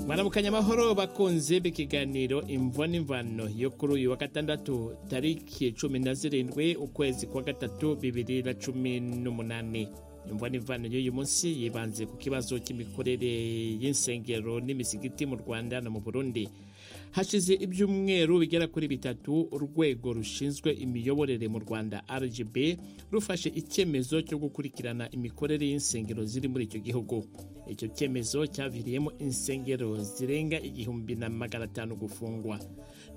maramukanya amahoro bakunze b'ikiganiro imvo n'imvano yo kuri uyu wa gatandatu tariki cumi na zirindwi ukwezi kwa gatatu bibiri na cumi n'umunani imvo n'imvano y'uyu munsi yibanze ku kibazo cy'imikorere y'insengero n'imisigiti mu rwanda no mu burundi hashize ibyumweru bigera kuri bitatu urwego rushinzwe imiyoborere mu rwanda rgb rufashe icyemezo cyo gukurikirana imikorere y'insengero ziri muri icyo gihugu icyo cyemezo cyaviriyemo insengero zirenga igihumbi na magana atanu gufungwa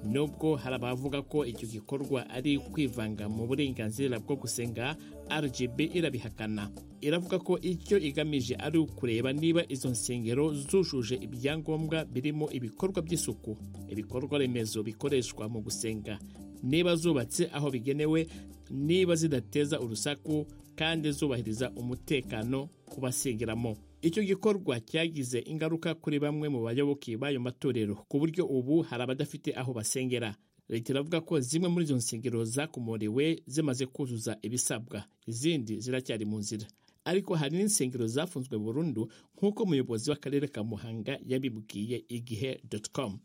nubwo hari abavuga ko icyo gikorwa ari kwivanga mu burenganzira bwo gusenga rgb irabihakana iravuga ko icyo igamije ari ukureba niba izo nsengero zujuje ibyangombwa birimo ibikorwa by'isuku ibikorwa remezo bikoreshwa mu gusenga niba zubatse aho bigenewe niba zidateza urusaku kandi zubahiriza umutekano ku basengeramo icyo gikorwa cyagize ingaruka kuri bamwe mu bayoboke b'ayo matorero ku buryo ubu hari abadafite aho basengera leta iravuga ko zimwe muri izo nsengero zakomorewe zimaze kuzuza ibisabwa izindi ziracyari mu nzira ariko hari n'insengero zafunzwe burundu nk'uko umuyobozi w'akarere ka muhanga yabibwiye igihe com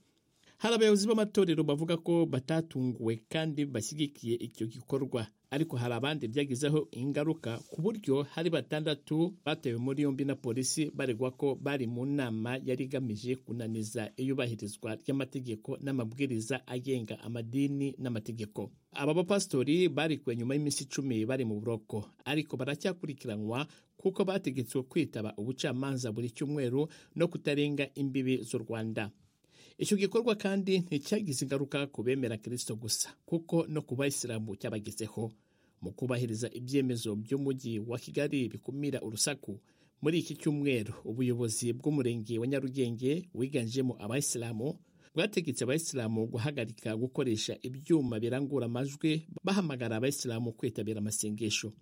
hari abayobozi b'amatorero bavuga ko batatunguwe kandi bashyigikiye icyo gikorwa ariko hari abandi byagizeho ingaruka ku buryo hari batandatu batewe muri yombi na polisi baregwa ko bari mu nama yari igamije kunaniza iyubahirizwa ry'amategeko n'amabwiriza agenga amadini n'amategeko aba bapasitori barikuwe nyuma y'iminsi icumi bari mu buroko ariko baracyakurikiranwa kuko bategetswe kwitaba ubucamanza buri cyumweru no kutarenga imbibi z'u rwanda icyo gikorwa kandi nticyagize ingaruka ku bemera kirisito gusa kuko no ku bayisilamu cyabagezeho mu kubahiriza ibyemezo by'umujyi wa kigali bikumira urusaku muri iki cyumweru ubuyobozi bw'umurenge wa nyarugenge wiganjemo abayisilamu bwategetse abayisilamu guhagarika gukoresha ibyuma birangura amajwi bahamagara abayisilamu kwitabira amasengesho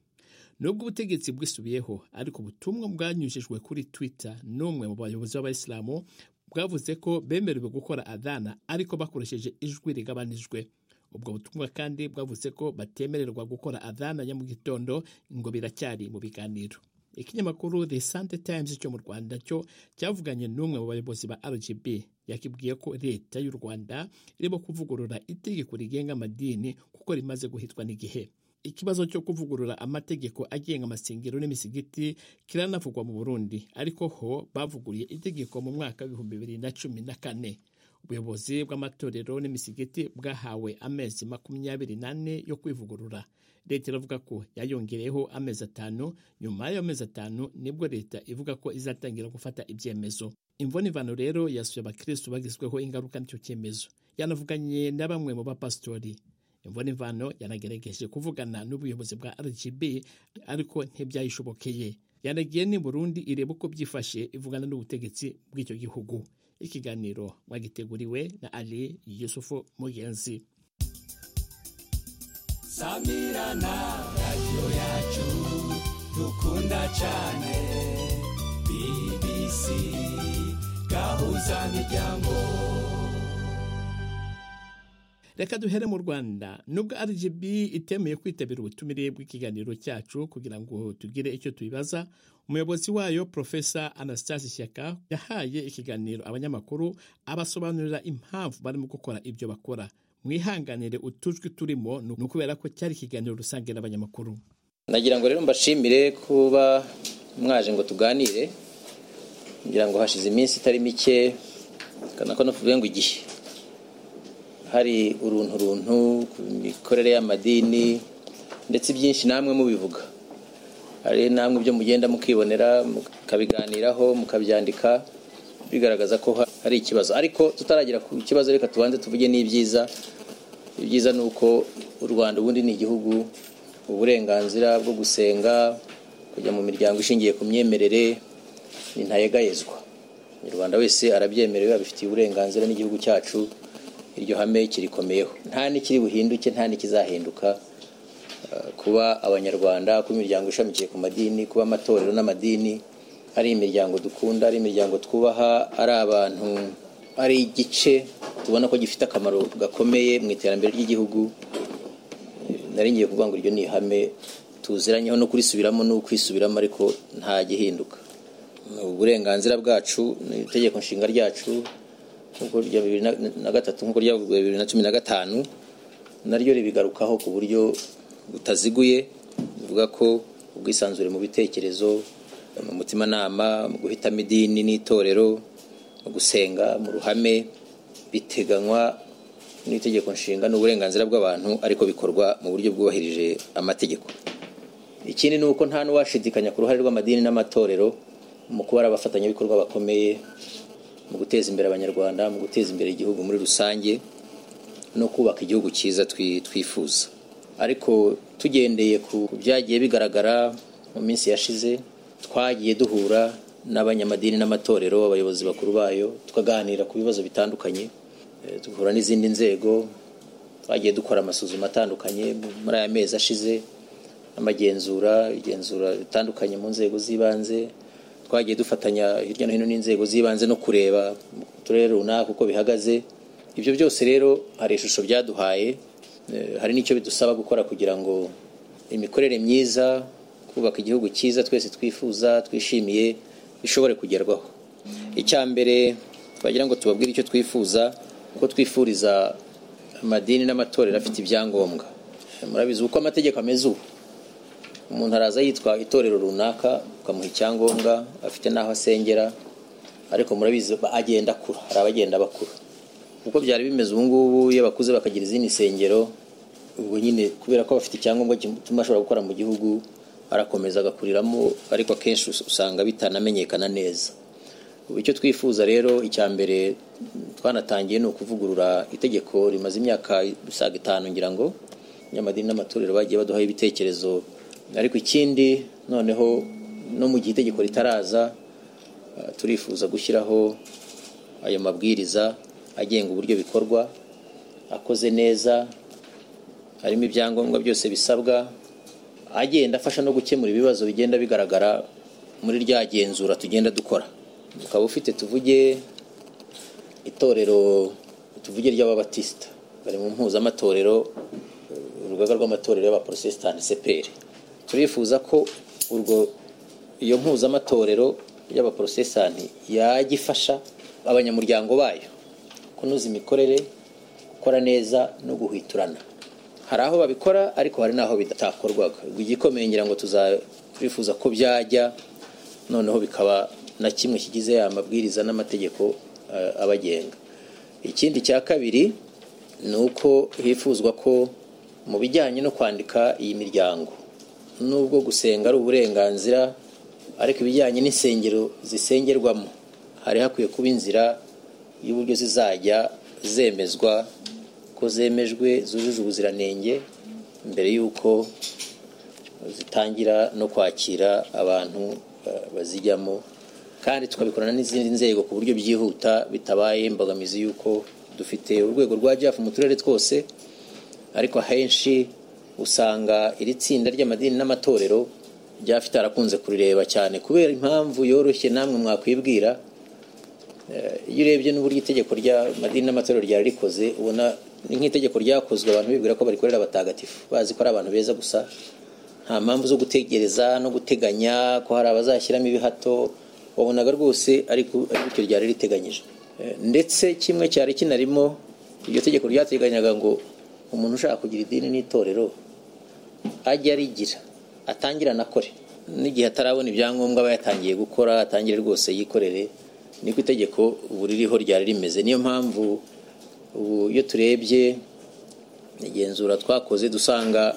nubwo ubutegetsi bwisubiyeho ariko ubutumwa bwanyujijwe kuri twitter n'umwe mu bayobozi b'abayisilamu bwavuze ko bemerewe gukora adana ariko bakoresheje ijwi rigabanijwe ubwo butumwa kandi bwavuze ko batemererwa gukora adana ya mu gitondo ngo biracyari mu biganiro ikinyamakuru the sunday times cyo mu rwanda cyo cyavuganye n'umwe mu bayobozi ba rgb yakibwiye ko leta y'u rwanda irimo kuvugurura itegeko rigenga amadini kuko rimaze guhitwa n'igihe ikibazo cyo kuvugurura amategeko agenga amasengero n'imisigiti kiranavugwa mu burundi ariko ho bavuguriye itegeko mu mwaka w'ibihumbi bibiri na cumi na kane ubuyobozi bw'amatorero n'imisigiti bwahawe amezi makumyabiri n'ane yo kwivugurura leta iravuga ko yayongereyeho amezi atanu nyuma y'ayo mezi atanu nibwo leta ivuga ko izatangira gufata ibyemezo imvunivano rero yasuye abakirisitu bagizweho ingaruka n'icyo cyemezo yanavuganye na bamwe mu bapasitori imvano yanagerageje kuvugana n'ubuyobozi bwa rgb ariko ntibyayishobokeye yanagiye ni burundi ireba uko byifashe ivugana n'ubutegetsi bw'icyo gihugu ikiganiro mwagiteguriwe na ali yusufu mugenzi samirana radiyo yacu dukunda cyane bbc gahuza miryango reka duhere mu rwanda nubwo rgb itemeye kwitabira ubutumire bw'ikiganiro cyacu kugira ngo tugire icyo tubibaza umuyobozi wayo profesa anastase ishyaka yahaye ikiganiro abanyamakuru abasobanurira impamvu barimo gukora ibyo bakora mwihanganire utujwi turimo ni ukubera ko cyari ikiganiro rusange n'abanyamakuru nagira ngo rero mbashimire kuba mwaje ngo tuganire ngira ngo hashize iminsi itari mike kana ko tuvuge ngo igihe hari uruntu runtu ku mikorere y'amadini ndetse ibyinshi namwe mubivuga hari namwe ibyo mugenda mukibonera mukabiganiraho mukabyandika bigaragaza ko hari ikibazo ariko tutaragira ku kibazo reka tubanze tuvuge n'ibyiza ibyiza ni uko u rwanda ubundi ni igihugu uburenganzira bwo gusenga kujya mu miryango ishingiye ku myemerere ni ntayegayezwa umunyarwanda wese arabyemerewe abifitiye uburenganzira n'igihugu cyacu iryo hame kirikomeyeho nta n'ikiri buhinduke nta n'ikizahinduka kuba abanyarwanda kuba imiryango ishamikiye ku madini kuba amatorero n'amadini ari imiryango dukunda ari imiryango twubaha ari abantu ari igice tubona ko gifite akamaro gakomeye mu iterambere ry'igihugu nari ngiye kuvuga ngo iryo ni ihame tuziranyeho no kurisubiramo no kwisubiramo ariko nta gihinduka ni uburenganzira bwacu ni itegeko nshinga ryacu nk'uko rya bibiri na- na gatatu nk'uko ryavuguruwe bibiri na cumi na gatanu naryo ribigarukaho ku buryo butaziguye bivuga ko ubwisanzure mu bitekerezo mu mutimanama mu guhitamo idini n'itorero mu gusenga mu ruhame biteganywa n'itegeko nshinga n'uburenganzira bw'abantu ariko bikorwa mu buryo bwubahirije amategeko ikindi ni uko nta n'uwashidikanya ku ruhare rw'amadini n'amatorero mu kuba ari abafatanyabikorwa bakomeye mu guteza imbere abanyarwanda mu guteza imbere igihugu muri rusange no kubaka igihugu cyiza twi- twifuza ariko tugendeye ku ku byagiye bigaragara mu minsi yashize twagiye duhura n'abanyamadini n'amatorero abayobozi bakuru bayo tukaganira ku bibazo bitandukanye eh, duhura n'izindi nzego twagiye dukora amasuzuma atandukanye muri aya mezi ashize amagenzura igenzura ritandukanye mu nzego z'ibanze twagiye dufatanya hirya no hino n'inzego z'ibanze no kureba mu turere runaka uko bihagaze ibyo byose rero hari ishusho byaduhaye eh, hari n'icyo bidusaba gukora kugira ngo imikorere myiza kubaka igihugu cyiza twese twifuza twishimiye bishobore kugerwaho icya mbere twagira ngo tubabwire icyo twifuza kuko twifuriza amadini n'amatorero afite ibyangombwa murabizi uko amategeko ameze ubu umuntu araza yitwa itorero runaka ukamuha icyangombwa afite n'aho asengera ariko murabizi ba- agenda akura hari abagenda bakura uko byari bimeze ubu ngubu iyo bakuze bakagira izindi nsengero ubwo nyine kubera ko bafite icyangombwa gituma ashobora gukora mu gihugu arakomeza agakuriramo ariko akenshi us- usanga bitanamenyekana neza ubu icyo twifuza rero icya mbere twanatangiye ni ukuvugurura itegeko rimaze imyaka isaga itanu ngira ngo abanyamadini n'amatorero bagiye baduhaho ibitekerezo ariko ikindi noneho no mu gihe itegeko ritaraza eh, turifuza gushyiraho ayo mabwiriza agenga uburyo bikorwa akoze neza harimo ibyangombwa byose bisabwa agenda afasha no gukemura ibibazo bigenda bigaragara muri rya genzura tugenda dukora ukaba ufite tuvuge itorero tuvuge ry'ababatisita bari mu mpuzamatorero eh, urugaga rw'amatorero y'abaporotesitanti seperi turifuza ko urwo iyo mpuzamatorero y'abaporotesitanti yajya ifasha abanyamuryango bayo kunoza imikorere gukora neza no guhwiturana hari aho babikora ariko hari n'aho bitakorwaga igikomeye ngira ngo tuzabifuza ko byajya noneho bikaba na kimwe kigize ya mabwiriza n'amategeko eh, abagenga ikindi cya kabiri ni uko hifuzwa ko mu bijyanye no kwandika iyi miryango nubwo gusenga ari uburenganzira ariko ibijyanye n'insengero zisengerwamo hari hakwiye kuba inzira y'uburyo zizajya zemezwa ko zemejwe zujuje ubuziranenge mbere y'uko zitangira no kwakira abantu eh, bazijyamo kandi tukabikorana n'izindi nzego ku buryo byihuta bitabaye imbogamizi y'uko dufite urwego rwa jaf mu turere twose ariko ahenshi usanga iri tsinda ry'amadini n'amatorero jaf itarakunze kurireba cyane kubera impamvu yoroshye namwe mwakwibwira iyo urebye n'uburyo itegeko ry'amadini n'amatorero ryari rikoze ubona ni nk'itegeko ryakozwe abantu bibwira ko barikorera abatagatifu bazi ko ari abantu beza gusa nta mpamvu zo gutegereza no guteganya ko hari abazashyiramo ibihato wabonaga rwose ariko bityo ryari riteganyije Eh, ndetse kimwe cyari kinarimo iryo tegeko ryateganyaga ngo umuntu ushaka kugira idini n'itorero ajye arigira atangire anakore n'igihe atarabona ibyangombwa aba yatangiye gukora atangire rwose yikorere niko itegeko ubu ririho ryari rimeze niyo mpamvu ubu iyo turebye igenzura twakoze dusanga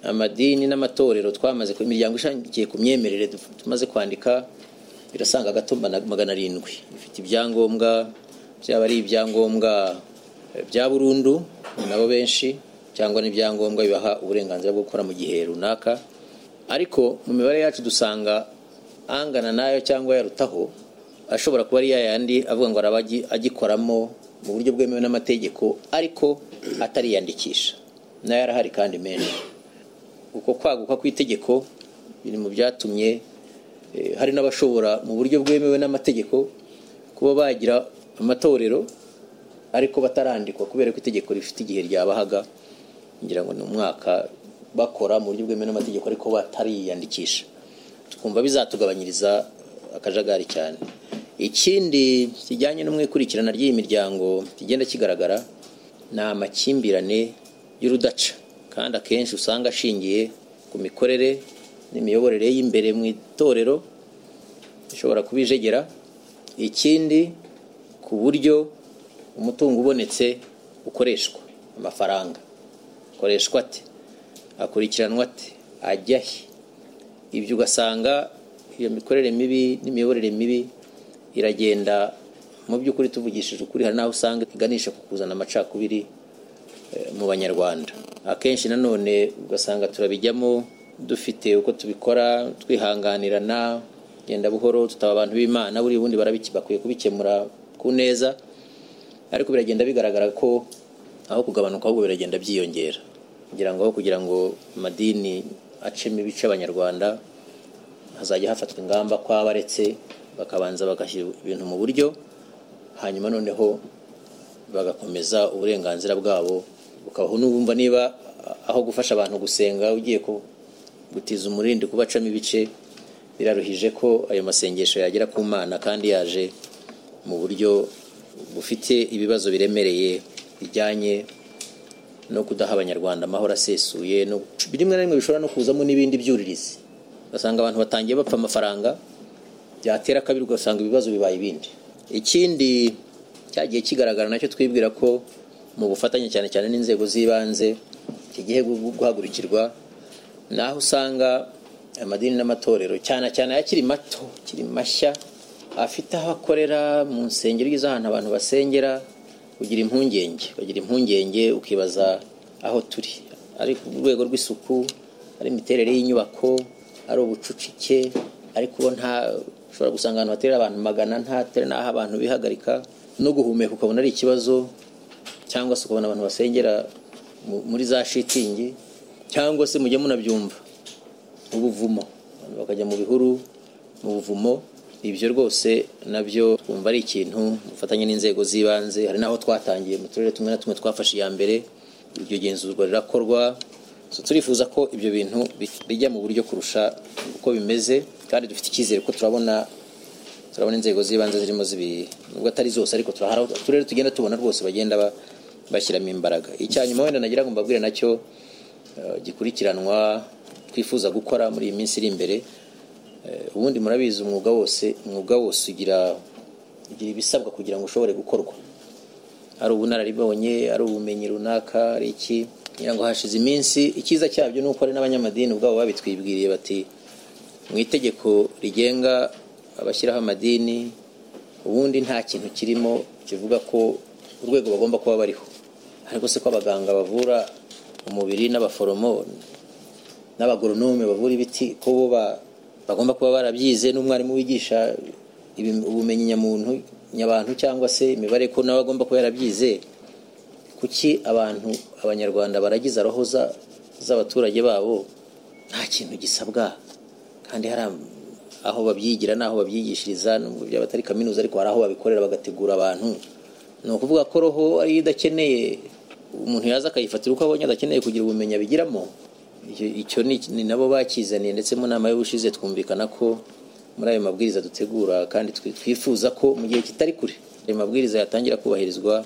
amadini n'amatorero twamaze ku imiryango ishingiye ku myemerere du- tumaze kwandika irasanga agatumba na magana arindwi ifite ibyangombwa byaba ari ibyangombwa eh, bya burundu ni nabo benshi cyangwa n'ibyangombwa bibaha uburenganzira bwo gukora mu gihe runaka ariko mu mibare yacu dusanga angana nayo cyangwa yarutaho ashobora kuba ari ya yandi avuga ngo araba agi- agikoramo mu buryo bwemewe n'amategeko ariko atariyandikisha nayo arahari kandi menshi uko kwaguka kw'itegeko biri mu byatumye eh, hari n'abashobora mu buryo bwemewe n'amategeko kuba bagira amatorero ariko batarandikwa kubera ko itegeko rifite igihe ryabahaga ngira ngo ni umwaka bakora mu buryo bwemewe n'amategeko ariko batariyandikisha tukumva bizatugabanyiriza akajagari cyane ikindi kijyanye n'umwikurikirana ry'iyi miryango kigenda kigaragara ni amakimbirane y'urudaca kandi akenshi usanga ashingiye ku mikorere n'imiyoborere y'imbere mu itorero ishobora kubijegera ikindi ku buryo umutungo ubonetse ukoreshwa amafaranga akoreshwa ate akurikiranwa ate ajya he ibyo ugasanga iyo mikorere mibi n'imiyoborere mibi iragenda mu by'ukuri tuvugishije ukuri hari n'aho usanga iganisha ku kuzana amacakubiri mu banyarwanda akenshi nanone ugasanga turabijyamo dufite uko tubikora twihanganirana genda buhoro tutaba abantu b'imana buri bundi bakwiye kubikemura ku neza ariko biragenda bigaragara ko aho kugabanuka ahubwo biragenda byiyongera kugira ngo aho kugira ngo amadini acemo ibice abanyarwanda hazajya hafatwa ingamba ko abaretse bakabanza bagashyira ibintu mu buryo hanyuma noneho bagakomeza uburenganzira bwabo bukabaho n'ubumva niba aho gufasha abantu gusenga ugiye gutiza umurindi kubacamo ibice biraruhije ko ayo masengesho yagera ku mana kandi yaje mu buryo bufite ibibazo biremereye bijyanye no kudaha abanyarwanda amahoro asesuye rimwe na rimwe bishobora no kuzamo n'ibindi byuririzi ugasanga abantu batangiye bapfa amafaranga byatera kabiri ugasanga ibibazo bibaye ibindi ikindi cyagiye kigaragara nacyo twibwira ko mu bufatanye cyane cyane n'inzego z'ibanze kigiye guhagurukirwa naho usanga amadini n'amatorero cyane cyane ayakiri mato akiri mashya afite aho akorera mu nsengero z'ahantu abantu basengera ugira impungenge bagira impungenge ukibaza aho turi ari ku rwego rw'isuku ari imiterere y'inyubako ari ubucucike ariko nta ushobora gusanga ahantu haterera abantu magana ntatere n'aho abantu bihagarika no guhumeka ukabona ari ikibazo cyangwa se ukabona abantu basengera muri za shitingi cyangwa se mujye munabyumva ubuvumo abantu bakajya mu bihuru mu buvumo ibyo rwose nabyo twumva ari ikintu dufatanye n'inzego z'ibanze hari n'aho twatangiye mu turere tumwe na tumwe twafashe iya mbere iryo genzurwa rirakorwa turifuza ko ibyo bintu bijya mu buryo kurusha uko bimeze kandi dufite icyizere ko turabona turabona inzego z'ibanze zirimo zibiri nubwo atari zose ariko turahara uturere tugenda tubona rwose bagenda bashyiramo imbaraga icyanyuma wenda nagira ngo mbabwire nacyo gikurikiranwa twifuza gukora muri iyi minsi iri imbere ubundi murabizi umwuga wose umwuga wose ugira ugira ibisabwa kugira ngo ushobore gukorwa ari ubunararibonye ari ubumenyi runaka ari iki kugira ngo hashize iminsi icyiza cyabyo ni uko hari n'abanyamadini ubwabo babitwibwiriye bati mu itegeko rigenga abashyiraho amadini ubundi nta kintu kirimo kivuga ko urwego bagomba kuba bariho ariko se ko abaganga bavura umubiri n'abaforomo n'abagoronome bavura ibiti ko bo bagomba kuba barabyize n'umwarimu wigisha ubumenyi nyamuntu nyabantu cyangwa se imibare ko nawe agomba kuba yarabyize kuki abantu abanyarwanda baragize roho z'abaturage babo nta kintu gisabwa kandi hari aho babyigira n'aho babyigishiriza nubwo byaba atari kaminuza ariko hari aho babikorera bagategura abantu ni ukuvuga ko roho ariyo idakeneye umuntu yaza akayifatira uko abonye adakeneye kugira ubumenyi abigiramo icyo ni nabo bakizaniye ndetse mu nama y'ubushize twumvikana ko muri ayo mabwiriza dutegura kandi twifuza ko mu gihe kitari kure ayo mabwiriza yatangira kubahirizwa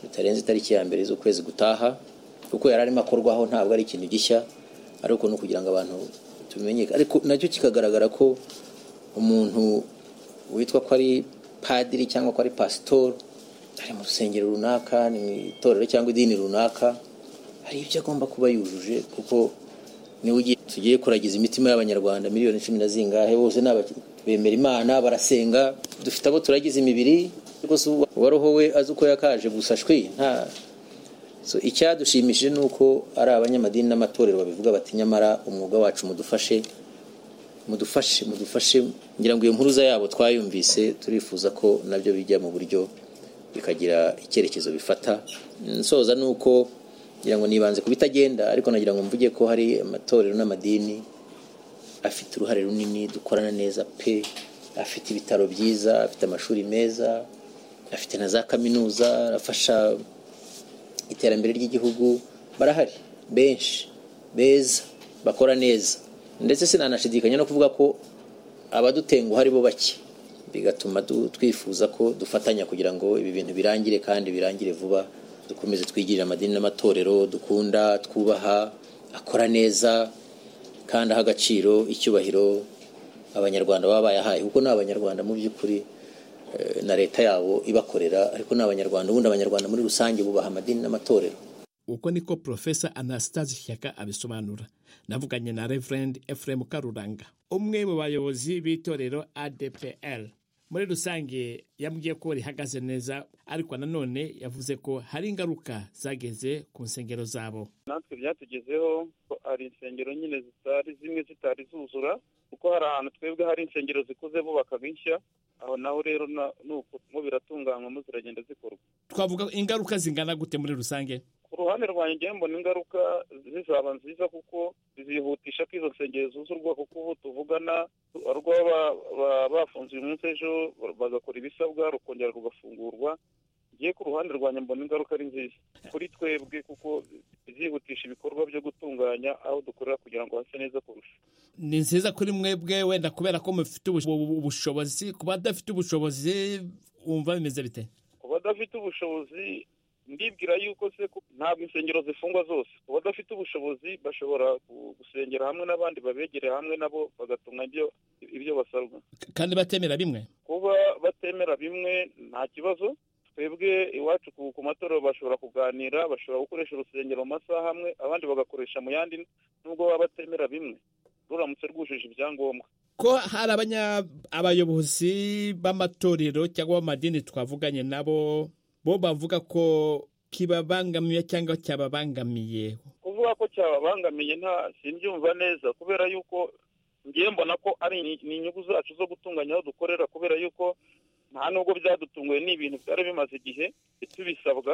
bitarenze itariki ya mbere z'ukwezi gutaha kuko yari arimo akorwaho ntabwo ari ikintu gishya ariko ni ukugira ngo abantu tumenyeke ariko nacyo kikagaragara ko umuntu witwa ko ari padiri cyangwa ko ari pasitori ari mu rusengero runaka ni mu itorero cyangwa idini runaka hari ibyo agomba kuba yujuje kuko niwe ugiye tugiye kuragiza imitima y'abanyarwanda miliyoni cumi na zingahe bose ni bemera imana barasenga dufite abo turagize imibiri rwose uwaroho we azi uko yakaje gusa shwi nta icyadushimishije ni uko ari abanyamadini n'amatorero babivuga bati nyamara umwuga wacu mudufashe mudufashe mudufashe ngira ngo iyo mpuruza yabo twayumvise turifuza ko nabyo bijya mu buryo bikagira icyerekezo bifata nsoza ni uko ngira ngo nibanze ku bitagenda ariko nagira ngo mvuge ko hari amatorero n'amadini afite uruhare runini dukorana neza pe afite ibitaro byiza afite amashuri meza afite na za kaminuza afasha iterambere ry'igihugu barahari benshi beza bakora neza ndetse sinanashidikanya no kuvuga ko abadutenguha ari bo bake bigatuma du- twifuza ko dufatanya kugira ngo ibi bintu birangire kandi birangire vuba dukomeze twigirire amadini n'amatorero dukunda twubaha akora neza kandi aha agaciro icyubahiro abanyarwanda baba bayahaye kuko ni abanyarwanda mu by'ukuri eh, na leta yabo ibakorera ariko ni abanyarwanda ubundi abanyarwanda muri rusange bubaha amadini n'amatorero uko niko profesa anastase shyaka abisobanura navuganye na reverend efuremu karuranga umwe mu bayobozi b'itorero adpl muri rusange yambwiye ko rihagaze neza ariko nanone yavuze ko hari ingaruka zageze ku nsengero zabo natwe byatugezeho ko hari insengero nyine zitari zimwe zitari zuzura kuko hari ahantu twebwe hari insengero zikuze bubakaga inshya aho naho rero na- ni ukuntu biratunganywamo ziragenda zikorwa twavuga ingaruka zingana gute muri rusange ku ruhande rwanjye njyewe mbona ingaruka zizaba nziza kuko zihutisha ko izo nsengero zuzurwa kuko ubu tuvugana barwa ba- ba- bafunze uyu munsi ejo bagakora ibisabwa rukongera rugafungurwa ngiye ku ruhande rwanjye mbona ingaruka ari nziza kuri twebwe kuko zihutisha ibikorwa byo gutunganya aho dukorera kugira ngo hase neza kurusha ni nziza kuri mwebwe wenda kubera ko mufite ubush- ubu- ubushobozi ku badafite ubushobozi wumva bimeze bite ku badafite ubushobozi ndibwira yuko se ko ntabwo insengero zifungwa zose ku badafite ubushobozi bashobora gu- gusengera hamwe n'abandi babegereye hamwe nabo bagatumwa ibyo ibyo basabwa K- kandi batemera bimwe kuba batemera bimwe nta kibazo twebwe iwacu ku ku matorero bashobora kuganira bashobora gukoresha urusengero mu masaha amwe abandi bagakoresha mu yandi nubwo baba batemera bimwe ruramutse rwujuje ibyangombwa ko hari abanya abayobozi b'amatorero cyangwa b'amadini twavuganye nabo bo bavuga ko kibabangamiye cyangwa cyababangamiye kuvuga ko cyababangamiye nta simbyumva neza kubera yuko ngiye mbona ko ari ni- ni inyungu zacu zo gutunganya aho dukorera kubera yuko nta nubwo byadutunguye ni ibintu byari bimaze igihe tubisabwa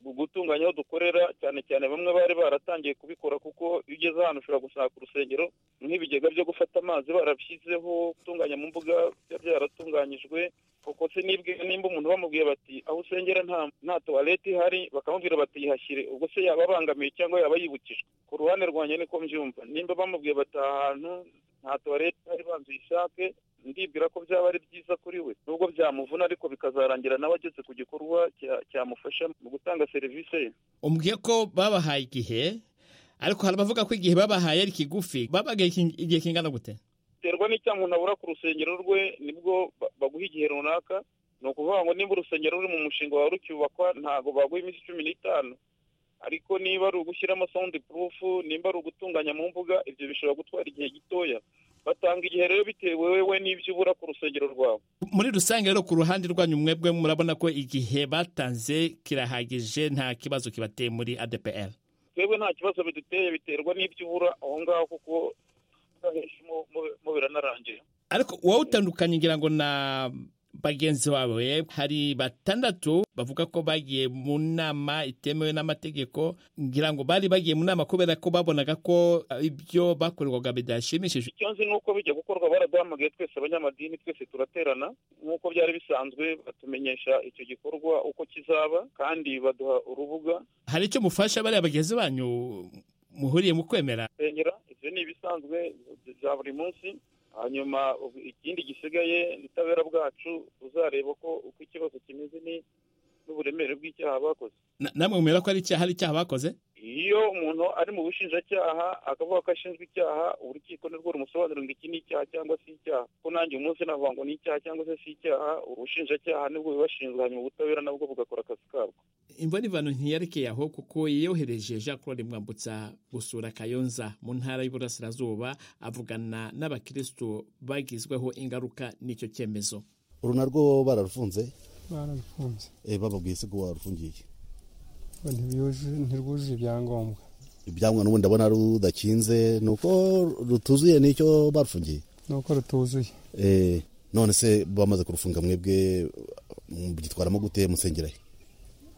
gu- gutunganya aho dukorera cyane cyane bamwe bari baratangiye kubikora kuko iyo ugeze ahantu ushobora gusanga urusengero nk'ibigega byo gufata amazi barabishyizeho gutunganya mu mbuga biba byaratunganyijwe kuko se nibwe nimba umuntu bamubwiye bati aho usengera nta nta tuwarete ihari bakamubwira bati yihashyire ubwo se yaba abangamiye cyangwa yaba yibukijwe ku ruhande rwanjye niko mbyumva nimba bamubwiye bati aha hantu nta tuwarete ihari banza uyishake ndibwira ko byaba ari byiza kuri we nubwo byamuvuna ariko bikazarangira nawe ageze ku gikorwa cya- cyamufasha mu gutanga serivisi ye umbwiye ko babahaye igihe ariko hari abavuga ko igihe babahaye ari kigufi babagaye iki- igihe kingana gute biterwa n'icyaha umuntu abura ku rusengero rwe nibwo ba- baguha igihe runaka ni ukuvuga ngo niba urusengero ruri mu mushinga wawe rucyubakwa ntabwo baguha iminsi cumi n'itanu ariko niba ari ugushyiramo sound proof nimba ari ugutunganya mu mbuga ibyo bishobora gutwara igihe gitoya batanga igihe rero bitewe wowe n'ibyo ubura ku rusengero rwawe muri rusange rero ku ruhande rwanyu mwebwe murabona ko igihe batanze kirahagije nta kibazo kibateye muri adpr twebwe nta kibazo biduteye biterwa n'ibyo ubura aho ngaho kuko mu- mu- mu biranarangiye ariko wowe utandukanye ngira ngo na bagenzi bawe hari batandatu bavuga ko bagiye mu nama itemewe n'amategeko ngira ngo bari bagiye mu nama kubera ko babonaga ko eh, ibyo bakorerwaga bidashimishije icyo nzi ni uko bijya gukorwa baraduhamagaye twese abanyamadini twese turaterana nk'uko byari bisanzwe batumenyesha icyo gikorwa uko kizaba kandi baduha urubuga hari icyo mufasha bariya bagenzi banyu muhuriye mu kwemera nsengera ibyo ni ibisanzwe bya buri munsi hanyuma ubu ikindi gisigaye ni ubutabera bwacu uzareba ko uko ikibazo kimeze ni- n'uburemere bw'icyaha bakoze Na- namwe mwemera ko ari icyaha hari icyaha bakoze iyo umuntu ari mu bushinjacyaha akavuga ko ashinjwe icyaha urukiko nirwo rumusobanurira ngo iki ni icyaha cyangwa si icyaha ko nanjye uyu munsi navuga ngo ni icyaha cyangwa se si icyaha ubushinjacyaha nibwo bibashinzwe hanyuma ubutabera nabwo bugakora akazi kabwo imvano ntiyarekeye aho kuko yiyohereje jean claude mwambutsa gusura kayonza mu ntara y'uburasirazuba avugana n'abakirisitu bagizweho ingaruka n'icyo cyemezo uru narwo bararufunze barabifunze eh, bababwiye se ko warufungiye ngo ntibiyuzu- ntirwujuje ibyangombwa ibyangwa n'ubu ndabona rudakinze ni uko rutuzuye n'icyo barufungiye ni uko rutuzuye Eh, none se bamaze kurufunga mwebwe mugitwaramo gute musengera he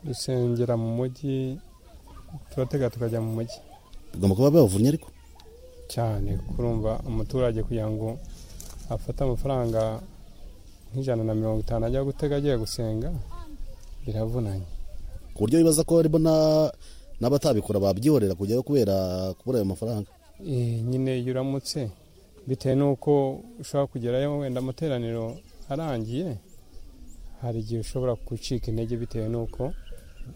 dusengera mu mujyi turatega tukajya mu mujyi bigomba kuba babavunnye ariko cyane kurumva umuturage kugira ngo afate amafaranga nk'ijana na mirongo itanu ajya gutega agiye gusenga biravunanye ku buryo bibaza ko arimo na- n'abatabikora babyihorera kujyayo kubera kubura ayo mafaranga Eh, nyine iyo uramutse bitewe n'uko ushobora kugerayo wenda amateraniro arangiye hari igihe ushobora gucika intege bitewe n'uko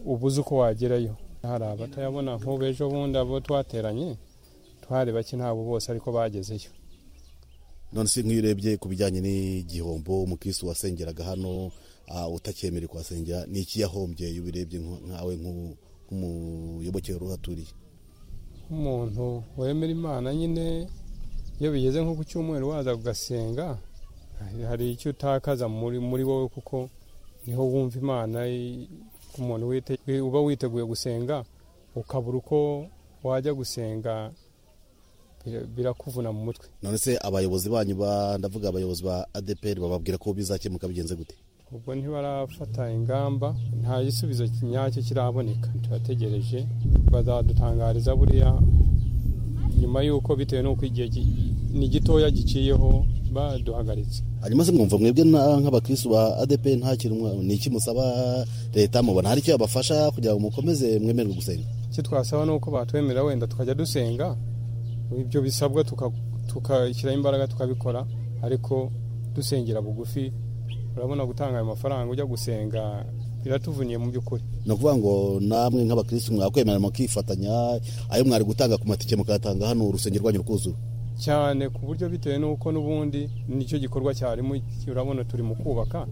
ubuze uko wagerayo hari abatayabona nk'ubu ejo bundi abo twateranye twari bake ntabwo bose ariko bagezeyo none se nk'iyo urebye ku bijyanye n'igihombo umukirisitu wasengeraga hano ah, utakemere kuhasengera ni iki yahombye iyo ubirebye nka- nkawe nk'u- nk'umuyoboke wari uhaturiye umuntu wemera imana nyine iyo bigeze nko ku cyumweru waza ugasenga hari icyo utakaza muri muri wowe kuko niho wumva imana i- ku muntu wite- wi- uba witeguye gusenga ukabura uko wajya gusenga bira- birakuvuna mu mutwe none se abayobozi banyu ba ndavuga abayobozi ba adepr bababwira ko bizakemuka bigenze gute ubwo ntibarafata ingamba nta gisubizo nyacyo kiraboneka turategereje bazadutangariza buriya nyuma y'uko bitewe n'uko igihe gi- ni gitoya giciyeho baduhagaritse hanyuma se mwumva mwebwe na- nk'abakirisitu ba adepr nta kintu mwa- ni iki musaba leta mubona hari icyo yabafasha kugira ngo mukomeze mwemerwe gusenga icyo twasaba ni uko batwemerera wenda tukajya dusenga ibyo bisabwa tuka- tugashyiraho imbaraga tukabikora ariko dusengera bugufi urabona gutanga ayo mafaranga ujya gusenga biratuvuniye mu by'ukuri ni ukuvuga ngo namwe nk'abakirisitu mwakwemera mukifatanya ayo mwari gutanga ku matike mukayatanga hano urusengero rwanyu rwuzura cyane ku buryo bitewe n'uko n'ubundi nicyo gikorwa cyarimo urabona turi mu kubaka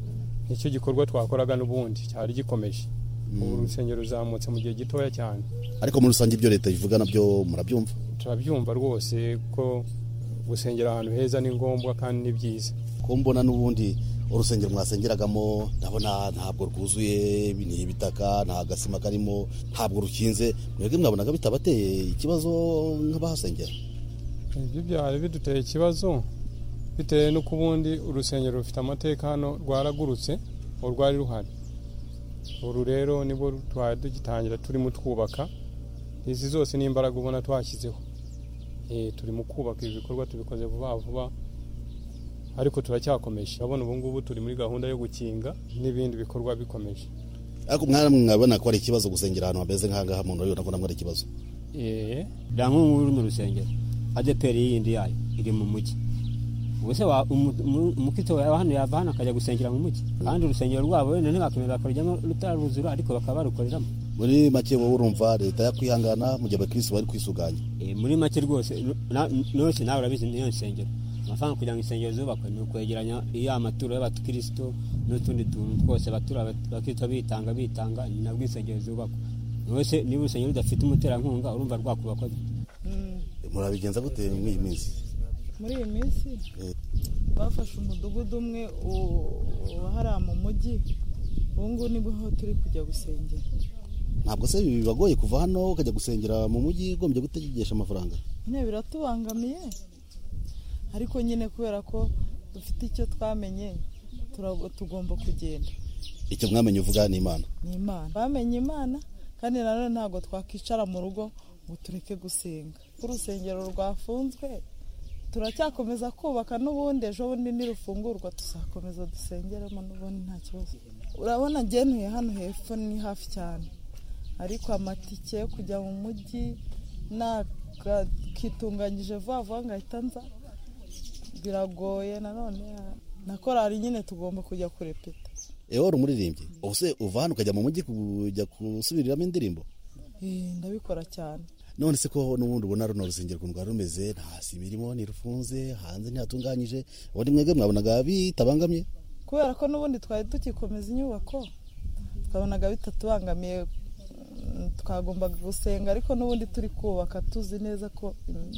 nicyo gikorwa twakoraga n'ubundi cyari gikomeje ubu urusengero ruzamutse mu gihe gitoya cyane ariko muri rusange ibyo leta ivuga nabyo murabyumva turabyumva rwose ko gusengera ahantu heza ni ngombwa kandi ni byiza ko mbona n'ubundi urusengero mwasengeragamo ndabona ntabwo rwuzuye ni ibitaka nta gasima karimo ntabwo rukinze mwebwe mwabonaga bitabateye ikibazo nk'abahasengera ibyo byari biduteye ikibazo bitewe n'uko ubundi urusengero rufite amateka hano rwaragurutse urwari ruhari uru rero nibwo twari tugitangira turimo twubaka izi zose ni imbaraga ubona twashyizeho Eh, turi mu kubaka ibi bikorwa tubikoze vuba vuba ariko turacyakomeje urabona ubu ngubu turi muri gahunda yo gukinga n'ibindi bikorwa bikomeje ariko mwana mwabona ko ari ikibazo gusengera ahantu hameze nk'ahangaha umuntu urabibona ko namwe ari ikibazo Eh, da nk'ubu uri mu rusengero adeperi yindi yayo iri mu mujyi ubwo se wa- umu- umu- umukristo wa hano yava hano akajya gusengera mu mujyi kandi urusengero rwabo wenda ntibakemera bakarujyamo rutaruzura ariko bakaba barukoreramo muri make wowe urumva leta yakwihangana mu gihe abakirisitu bari kwisuganya Eh, muri make rwose na- nose nawe urabizi niyo nsengero amafaranga kugira ngo insengero zubakwe ni ukwegeranya iyo amaturo y'abakristo n'utundi tuntu twose abatura abakristo bitanga bitanga ni nabwo insengero zubakwa rwose niba urusengero rudafite umuterankunga urumva rwakubakwa gute? murabigenza gute muri iyi minsi muri iyi minsi bafashe umudugudu umwe u- uba hariya mu mujyi ubu ngubu nibwo turi kujya gusengera ntabwo se ibi bibagoye kuva hano ukajya gusengera mu mujyi ugombye gutegesha amafaranga nyine biratubangamiye ariko nyine kubera ko dufite icyo twamenye turago- tugomba kugenda icyo mwamenye uvuga ni imana ni imana bamenye imana kandi nanone ntabwo twakwicara mu rugo ngo tureke gusenga urusengero rwafunzwe turacyakomeza kubaka n'ubundi ejo bundi nirufungurwa tuzakomeza dusengeremo n'ubundi nta kibazo urabona ngenuye hano hepfo ni hafi cyane ariko amatike yo kujya mu mujyi nakitunganyije vuba vuba ngahita nza biragoye nanone na korari nyine tugomba kujya kurepeta ewe wari umuririmbyi ubu se uva hano ukajya mu mujyi kujya gusubiriramo indirimbo Eh, ndabikora cyane none se ko n'ubundi ubona runo rusengero ukuntu rwari rumeze nta sima irimo ntirufunze hanze ntihatunganyije ubundi mwebwe mwabonaga bitabangamye kubera ko n'ubundi twari tugikomeza inyubako twabonaga bitatubangamiye mm, twagombaga gusenga ariko n'ubundi turi kubaka tuzi neza ko mm,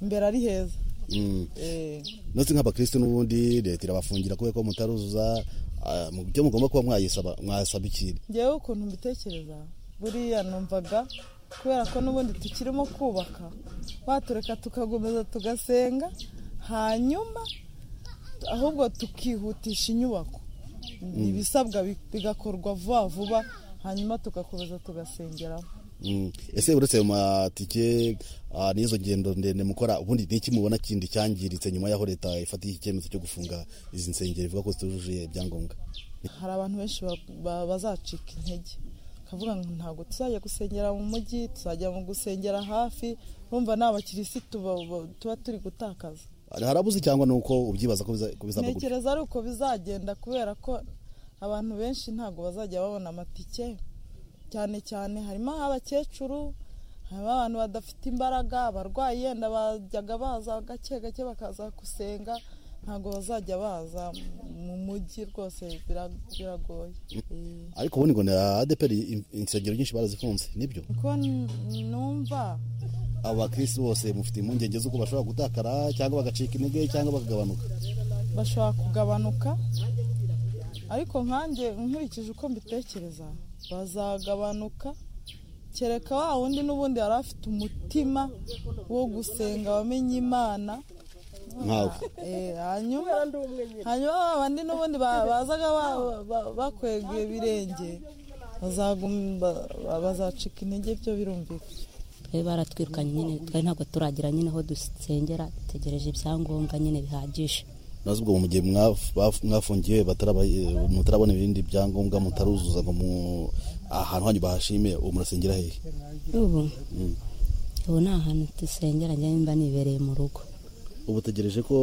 imbere ari heza Mm. Eh, nose nk'abakristo n'ubundi leta irabafungira kubera ko mutaruzuza ah, mu byo mugomba kuba mwayisaba mwasaba ikintu ngewe ukuntu mbitekereza buriya numvaga kubera ko n'ubundi tukirimo kubaka batureka tukakomeza tugasenga hanyuma ahubwo tukihutisha inyubako ibisabwa bi- bigakorwa vuba vuba hanyuma tugakomeza tugasengeramo Mm. ese uretse ayo matike ah, n'izo ngendo ndende mukora ubundi ni iki mubona kindi cyangiritse nyuma y'aho leta ifatiye iki cyemezo cyo gufunga izi nsengero ivuga ko zitujuje ibyangombwa hari abantu benshi ba- ba- bazacika intege bakavuga ngo ntabwo tuzajya gusengera mu mujyi tuzajya mu gusengera hafi urumva ni abakirisitu ba- ba- tuba turi gutakaza harabuze cyangwa ni uko ubyibaza ko biza- ko bizava gutya ntekereza ari uko bizagenda kubera ko abantu benshi ntabwo bazajya babona amatike cyane cyane harimo abakecuru harimo abantu badafite imbaraga abarwayi yenda bajyaga baza gake gake bakaza gusenga ntabwo bazajya baza mu mujyi rwose bira- biragoye Eh. ariko ubundi ngo na adeperi in- insengero nyinshi barazifunze nibyo ko n- numva abakirisi bose mufite impungenge z'uko bashobora gutakara cyangwa bagacika intege cyangwa bakagabanuka bashobora kugabanuka ariko nkanjye nkurikije uko mbitekereza bazagabanuka kereka wa wundi n'ubundi yari afite umutima wo gusenga wamenye imana nkawe Eh, hanyuma hanyuma ba bandi n'ubundi ba- bazaga ba- ba- bakwega ibirenge bazagum- ba- ba- bazacika intege byo birumvikana twari baratwirukanye nyine twari ntabwo turagira nyine aho dusengera dutegereje ibyangombwa nyine bihagije nazo ubwo mu gihe mwaf- baf- mwafungiwe bataraba- eh, mutarabona ibindi byangombwa mutaruzuza ngo mu- ahantu hanyu bahashime ubu murasengera hehe ubu ubu ni ahantu dusengera njye nimba nibereye mu rugo ubu tegereje ko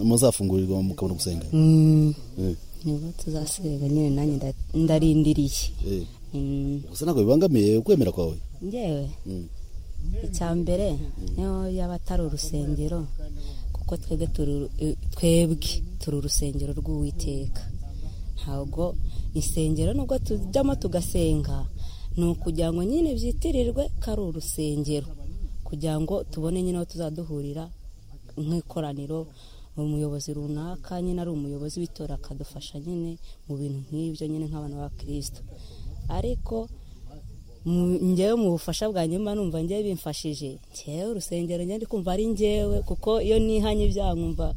muzafungurirwa mukabona gusenga Mm, Eh, nibwo tuzasenga nyine nanjye nda- ndarindiriye eh. Mm, gusa ntabwo bibangamiye ukwemera kwawe njyewe Mm. icya mbere niyo yaba atari urusengero kuko twebwe turi uru- eh, twebwe turi urusengero rw'uwiteka ntabwo insengero nubwo tujyamo tugasenga ni ukugira ngo nyine byitirirwe ko ari urusengero kugira ngo tubone nyine aho tuzaduhurira nk'ikoraniro umuyobozi runaka nyine ari umuyobozi w'itora akadufasha nyine mu bintu nk'ibyo nyine nk'abantu ba kirisito ariko mu- njyewe mu bufasha bwanjye mba numva njyewe bimfashije njyewe urusengero njyewe ndi kumva ari njyewe kuko iyo nihanye ibyaha nkumva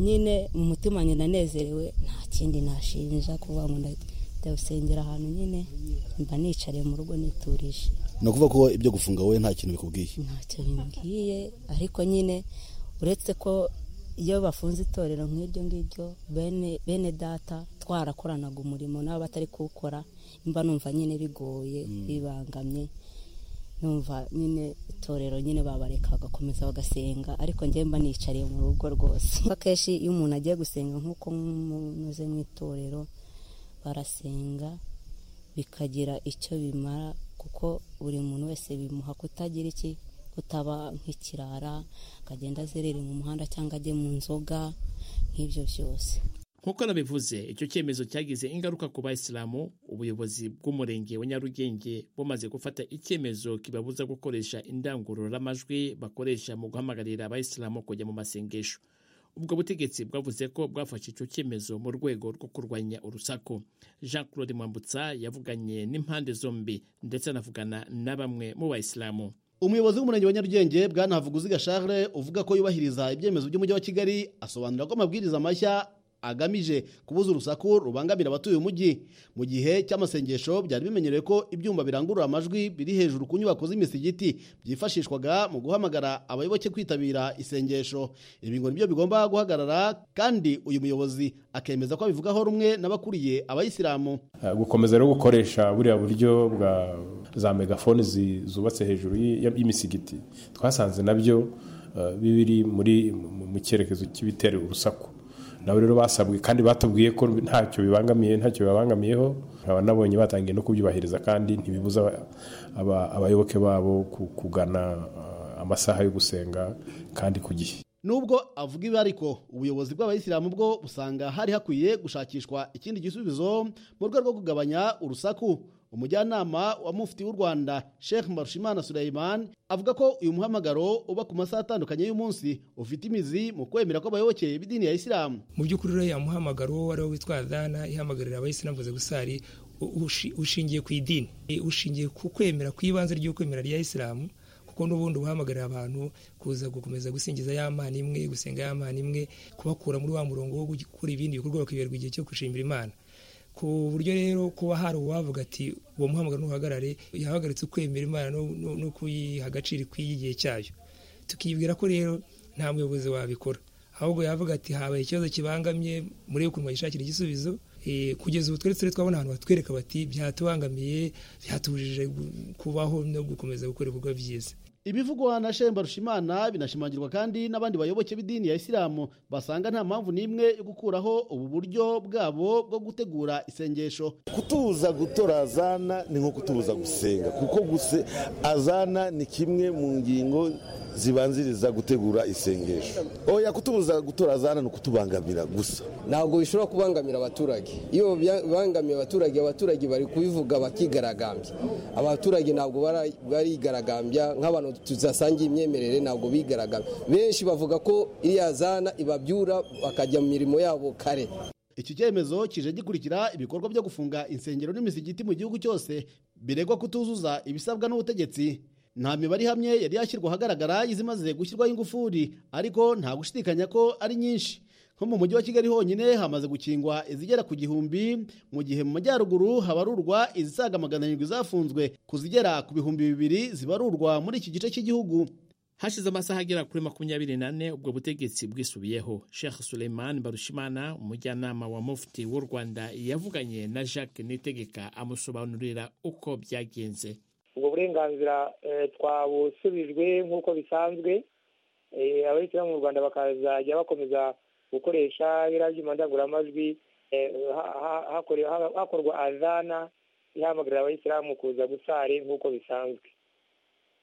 nyine mu mutima wanjye ndanezerewe nta kindi nashinja kuvuga ngo nda- njya gusengera ahantu nyine mba nicariye mu rugo niturije ni ukuvuga ko ibyo gufunga wowe nta kintu bikubwiye ntacyo bimbwiye ariko nyine uretse ko iyo bafunze itorero nk'iryo ngiryo bene bene data twarakoranaga umurimo nabo batari kuwukora mba numva nyine bigoye bibangamye numva nyine itorero nyine babareka bagakomeza bagasenga ariko njyewe mba nicariye mu rugo rwose akenshi iyo umuntu agiye gusenga nk'uko munyuze mu itorero barasenga bikagira icyo bimara kuko buri muntu wese bimuha kutagira iki kutaba nk'ikirara akagenda azerere mu muhanda cyangwa ajye mu nzoga nk'ibyo byose nk'uko nabivuze icyo cyemezo cyagize ingaruka ku bayisilamu ubuyobozi bw'umurenge wa nyarugenge bumaze gufata icyemezo kibabuza gukoresha indangururamajwi bakoresha mu guhamagarira abayisilamu kujya mu masengesho ubwo butegetsi bwavuze ko bwafashe icyo cyemezo mu rwego rwo kurwanya urusaku jean claude mwambutsa yavuganye n'impande zombi ndetse anavugana na bamwe mu bayisilamu umuyobozi w'umurenge wa nyarugenge bwana havuguziga charles uvuga ko yubahiriza ibyemezo by'umujyi wa kigali asobanura ko amabwiriza mashya agamije kubuza urusaku rubangamira abatuye umujyi mu gihe cy'amasengesho byari bimenyerewe ko ibyuma birangurura amajwi biri hejuru ku nyubako z'imisigiti byifashishwaga mu guhamagara abayoboke kwitabira isengesho ibi ngo nibyo bigomba guhagarara kandi uyu muyobozi akemeza ko abivugaho rumwe n'abakuriye abayisilamu Eh, gukomeza rero gukoresha buriya buryo bwa za megafone zi- zubatse hejuru y'i- y'imisigiti twasanze nabyo eh, biri muri mu- mu cyerekezo cy'ibitera urusaku nabo rero basabwe kandi batubwiye ko ntacyo bibangamiye ntacyo bibangamiyeho nkaba nabonye batangiye no kubyubahiriza kandi ntibibuza aba- aba- abayoboke babo ku- kugana eh, amasaha yo gusenga kandi ku gihe Nubwo avuga ibi ariko ubuyobozi bw'abayisilamu bwo busanga hari hakwiye gushakishwa ikindi gisubizo mu rwego rwo kugabanya urusaku umujyanama wa mufti w'u Rwanda Sheikh Mbarushimana Suleiman avuga ko uyu muhamagaro uba ku masaha atandukanye y'umunsi ufite imizi mu kwemera kw'abayoboke b'idini ya Isilamu mu by'ukuri uriya muhamagaro wo wari witwa dana ihamagarira abayisilamu kuza gusari u- ushi- ushingiye ku idini E, ushingiye ku kwemera ku ibanze ry'ukwemera rya isilamu kuko n'ubundi uhamagarira abantu kuza gukomeza gusingiza ya mana imwe gusenga ya mana imwe kubakura muri wa murongo wo gukora ibindi bikorwa bakiberwa igihe cyo gushimira imana ku buryo rero kuba hari uwavuga ati uwo muhamagaro ntuhagarare yahagaritse ukwemera imana no- no no kuyiha agaciro ikwiye igihe cyayo tukibwira ko rero nta muyobozi wabikora ahubwo yavuga ati habaye ikibazo kibangamye muri ukuntu bayishakira igisubizo Eh, kugeza ubu twari turi twabona ahantu batwereka bati byatubangamiye byatubujije gu- kubaho no gukomeza gukora ibikorwa byiza ibivugwa na shemba rushimana binashimangirwa kandi n'abandi bayoboke b'idini ya isilamu basanga nta mpamvu n'imwe yo gukuraho ubu buryo bwabo bwo gutegura isengesho kutubuza gutora azana ni nko kutubuza gusenga kuko guse azana ni kimwe mu ngingo zibanziriza gutegura isengesho oya kutubuza gutora azana ni ukutubangamira gusa ntabwo bishobora kubangamira abaturage iyo bibangamiye abaturage abaturage bari kubivuga bakigaragambya abaturage ntabwo bara- barigaragambya nk'abantu tudasangiye imyemerere ntabwo bigaragambya benshi bavuga ko iriya zana ibabyura bakajya mu mirimo yabo kare iki cyemezo kije gikurikira ibikorwa byo gufunga insengero n'imisigiti mu gihugu cyose biregwa kutuzuza ibisabwa n'ubutegetsi nta mibare ihamye yari yashyirwa ahagaragara izimaze gushyirwaho ingufuri ariko nta gushidikanya ko ari nyinshi nko mu mujyi wa kigali honyine hamaze gukingwa izigera ku gihumbi mu gihe mu majyaruguru habarurwa izisaga magana arindwi zafunzwe ku zigera ku bihumbi bibiri zibarurwa muri iki gice cy'igihugu hashize amasaha agera kuri makumyabiri n'ane ubwo butegetsi bwisubiyeho sheikh suleiman barushimana umujyanama wa mufti w'u rwanda yavuganye na jacques nitegeka amusobanurira uko byagenze ubwo burenganzira eh, twabusubijwe nk'uko bisanzwe Eh, abayisilamu mu rwanda bakazajya bakomeza gukoresha biriya byuma ndangururamajwi eh, ha- ha- hakore- ha- hakorwa azana ihamagarira abayisilamu kuza gusari nk'uko bisanzwe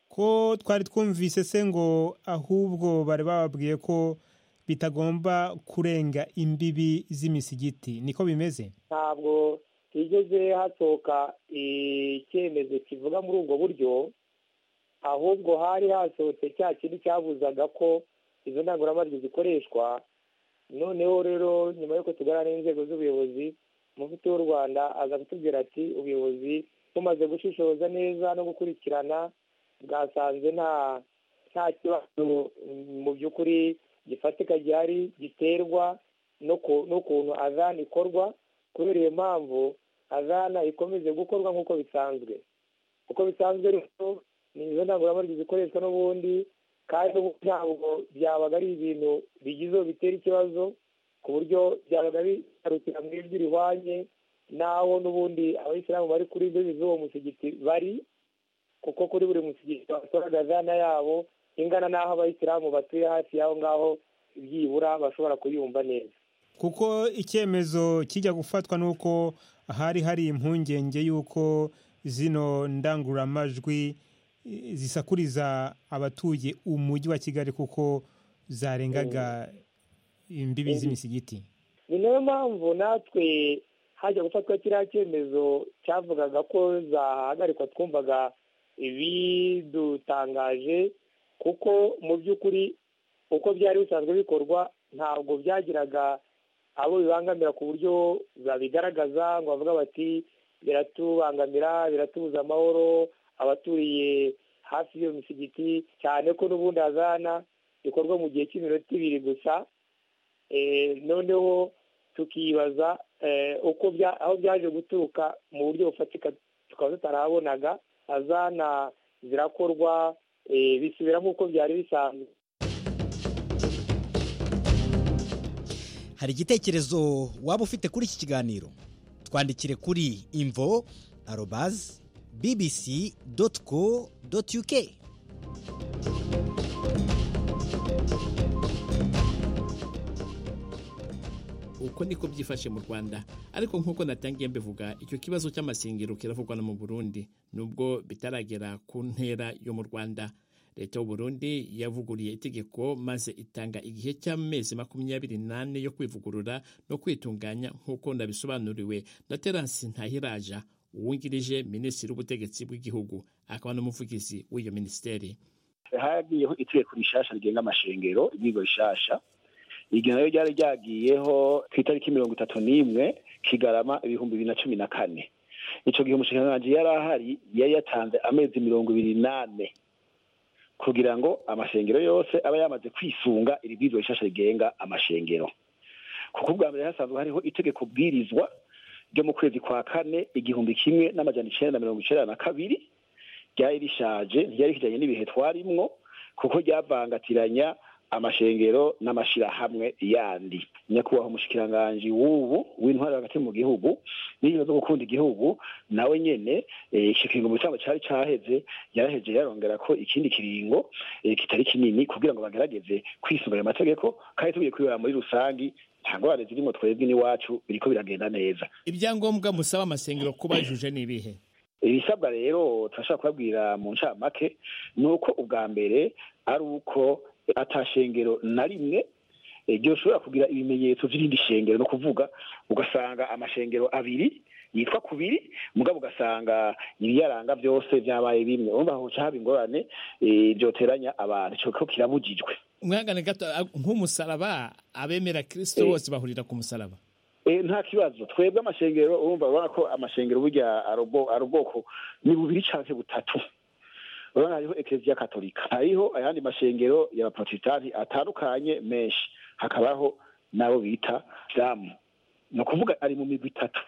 ko twari twumvise se ngo ahubwo bari bababwiye ko bitagomba kurenga imbibi z'imisigiti niko bimeze ntabwo higeze hasohoka icyemezo kivuga muri ubwo buryo ahubwo hari hasohotse cya kintu cyabuzaga ko izo ndangururamajwi zikoreshwa noneho rero nyuma y'uko tuganira n'inzego z'ubuyobozi umuvuti w'u rwanda aza kutubwira ati ubuyobozi bumaze gushishoza neza no gukurikirana bwasanze nta nta kibazo mm, mu by'ukuri gifatika gihari giterwa no ku- n'ukuntu azana ikorwa kubera iyo mpamvu azana ikomeze gukorwa nk'uko bisanzwe uko bisanzwe rero ni izo ndangururamajwi zikoreshwa n'ubundi kandi ubu- ntabwo byabaga ari ibintu bigizeho bitera ikibazo ku buryo byabaga bigarukira mu ijwi rihwanye n'aho n'ubundi abayisilamu bari kuri imbibi z'uwo musigiti bari kuko kuri buri musigiti basoraga azana yabo ingana n'aho abayisilamu batuye hafi y'aho ngaho byibura bashobora kuyumva neza kuko icyemezo kijya gufatwa nuko hari hari impungenge y'uko zino ndangururamajwi eh, zisakuriza abatuye umujyi wa kigali kuko zarengaga imbibi z'imisigiti ni nayo mpamvu natwe hajya gufatwa kiriya cyemezo cyavugaga ko zahagarikwa twumvaga ibidutangaje kuko mu by'ukuri uko byari bisanzwe bikorwa ntabwo byagiraga abo bibangamira ku buryo babigaragaza ngo bavuga bati biratubangamira biratubuza amahoro abaturiye hafi y'iyo misigiti cyane ko n'ubundi hazana bikorwa mu gihe cy'iminota ibiri gusa Eh, noneho tukibaza eh, uko bya- aho byaje guturuka mu buryo bufatika tukaba tutarabonaga azana zirakorwa eh, bisubira nk'uko byari bisanzwe hari igitekerezo waba ufite kuri iki kiganiro twandikire kuri imvo arobazi bbc doti co doti uk uko niko byifashe mu rwanda ariko nk'uko natangiye mbivuga icyo kibazo cy'amasengero kiravugwa no mu burundi nubwo bitaragera ku ntera yo mu rwanda leta y'u Burundi yavuguriye itegeko maze itanga igihe cy'amezi makumyabiri n'ane yo kwivugurura no kwitunganya nk'uko ndabisobanuriwe na terance ntahiraja uwungirije minisitiri w'ubutegetsi bw'igihugu akaba n'umuvugizi w'iyo minisiteri hagiyeho itegeko rishasha rigenga amashengero ibigo bishasha iryo nayo ryari ryagiyeho ku itariki mirongo itatu n'imwe kigarama ibihumbi bibiri na cumi na kane icyo gihe umushinganganji yari ahari yari yatanze amezi mirongo ibiri n'ane kugira ngo amashengero yose aba yamaze kwisunga iri bwirizwa rishasha rigenga amashengero kuko ubwa mbere hasanzwe hariho itegeko bwirizwa ryo mu kwezi kwa kane igihumbi kimwe n'amajana icenda na mirongo icenda na kabiri ryari rishaje ntiryari kijanye n'ibihe twarimwo kuko ryavangatiranya amashengero n'amashyirahamwe yandi nyakubahwa umushikiranganji w'ubu w'intwari hagati mu gihugu n'ingingo zo gukunda igihugu nawe nyene eh, ico kiringo mu gitambo cari caheze yaraheje yarongera ko ikindi kiringo eh, kitari kinini kugira ngo bagerageze kwisunganya amategeko kandi tugiye kwibera muri rusangi nta ngorane zirimo twebwe n'iwacu biriko biragenda neza ibyangombwa musaba amasengero ko bajuje ni ibihe ibisabwa rero turashobora kubabwira mu ncamake ni uko ubwa mbere ari uko atashengero na rimwe eh, ryoshobora kugira ibimenyetso by'irindi shengero no kuvuga ugasanga amashengero abiri yitwa kubiri mugabo ugasanga ibiyaranga byose byabaye bimwe urumva hoca haba ingorane eh, byoteranya abantu ico ko kirabujijwe umwangane gato a- nk'umusaraba abemera kristo bose bahurira ku musaraba Eh, nta kibazo twebwe amashengero urumva urabona ko amashengero burya ari ubwo- ari ubwoko ni bubiri canke butatu urabona hariho ekleziya katolika hariho ayandi mashengero y'abaprotestanti atandukanye menshi hakabaho n'abo bita isilamu ni ukuvuga ari mu migwi itatu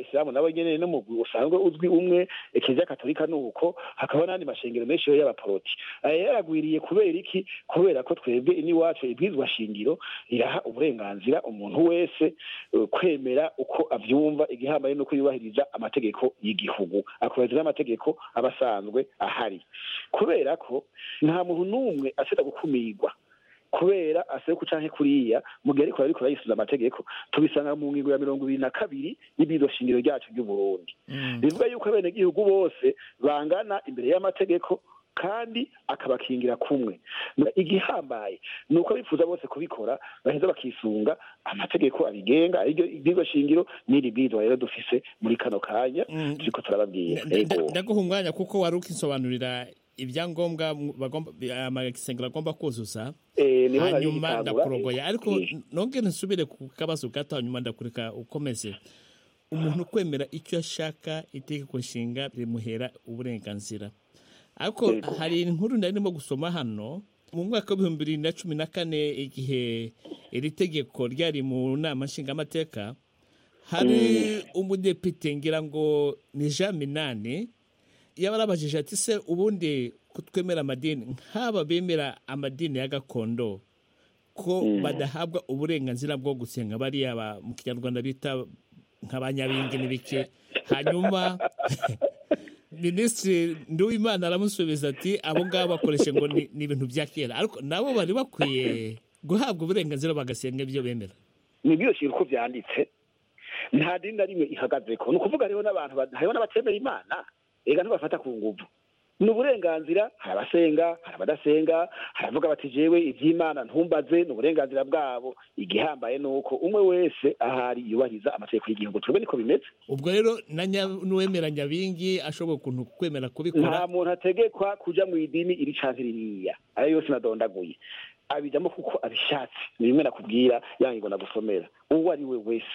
isilamu nabo nyene no mu mugwi usanzwe uzwi umwe ekleziya katolika ni uko hakaba n'andi mashengero menshi yo y'abaporoti aya yaragwiriye kubera iki kubera ko twebwe iniwacu ibwirizwa shingiro riraha uburenganzira umuntu wese eh, kwemera uko avyumva igihambaye nuko yubahiriza amategeko y'igihugu akubahiriza n'amategeko aba asanzwe ahari kubera ko nta muntu n'umwe aseta gukumirwa kubera aseruka canke kuriya mu gihe ariko ariko arayisubiza amategeko tubisanga mu ngingo ya mirongo ibiri na kabiri y'ibiro shingiro ryacu ry'uburundi bivuga yuko abenegihugu bose bangana imbere y'amategeko kandi akabakingira kumwe igihambaye ni uko bifuza bose kubikora baheza bakisunga amategeko abigenga ariryo ibwirizwa shingiro n'iri bwirizwa rero dufise muri kano kanya turiko turababwira Ego. ndaguha umwanya kuko wari ukisobanurira ibyangombwa mu- bagomba bi- amasengero agomba kuzuza Eh, niho nari hanyuma ngitangura. ndakurogoya ariko Eh. nongere nsubire ku kabazo gato hanyuma ndakureka ukomeze umuntu kwemera icyo ashaka itegeko nshinga rimuhera uburenganzira ariko hari inkuru nari ndimo gusoma hano mu mwaka w'ibihumbi bibiri na cumi na kane igihe iri tegeko ryari mu nama nshingamateka hari umudepite ngira ngo ni jean minani yabarabajije ati se ubundi kutwemera amadini nk'aba bemera amadini ya gakondo ko badahabwa uburenganzira bwo gusenga bariya ba- mu kinyarwanda bita nk'abanyabingi n'ibiki hanyuma minisitiri nduwimana aramusubiza ati abo ngabo bakoresha ngo ni ni ibintu bya kera ariko nabo bari bakwiye guhabwa uburenganzira bagasenga ibyo bemera nibyo uko byanditse nta dini na rimwe ihagaze ko ni ukuvuga hariho n'abantu ba- hariho n'abatemera imana ega ntibafata ku nguvu ni uburenganzira hari abasenga hari abadasenga hari abavuga bati jewe iby'imana ntumbaze ni uburenganzira bwabo igihambaye ni uko umwe wese ahari yubahiriza amategeko y'igihugu twebwe niko bimeze ubwo rero na nya- n'uwemera nyabingi ashoboye ukuntu kwemera nta kubikora muntu ategekwa kuja mu idini iri canke ririya ayo yose nadondaguye abijamo kuko abishatse ni bimwe nakubwira yangingo nagusomera uwo ari we wese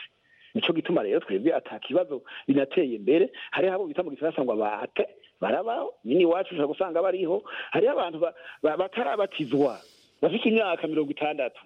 nico gituma rero twebwe ata kibazo binateye imbere hariho abo bita mu gifaransa ngo abate barabaho nyine iwacu ushobora gusanga bariho hariho abantu ba- ba- batarabatizwa bafite imyaka mirongo itandatu